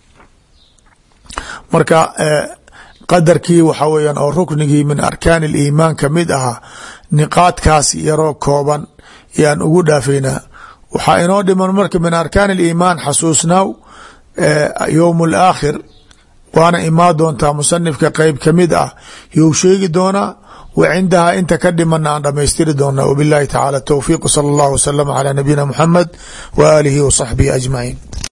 marka qadarkii waxa weeyaan oo ruknigii min arkaani aliimaan ka mid ahaa niqaadkaas yaroo kooban yaan ugu dhaafaynaa waxaa inoo dhiman marka min arkaan aliimaan xasuusnaaw yowm alaakhir waana imaa doontaa musanifka qeyb kamid ah you sheegi doonaa wa cindahaa inta ka dhimana aan dhamaystiri doonaa wabilahi tacaala towfiiq sala allahu wasalama calaa nabiyina muxamed wa aalihi wa saxbihi ajmaciin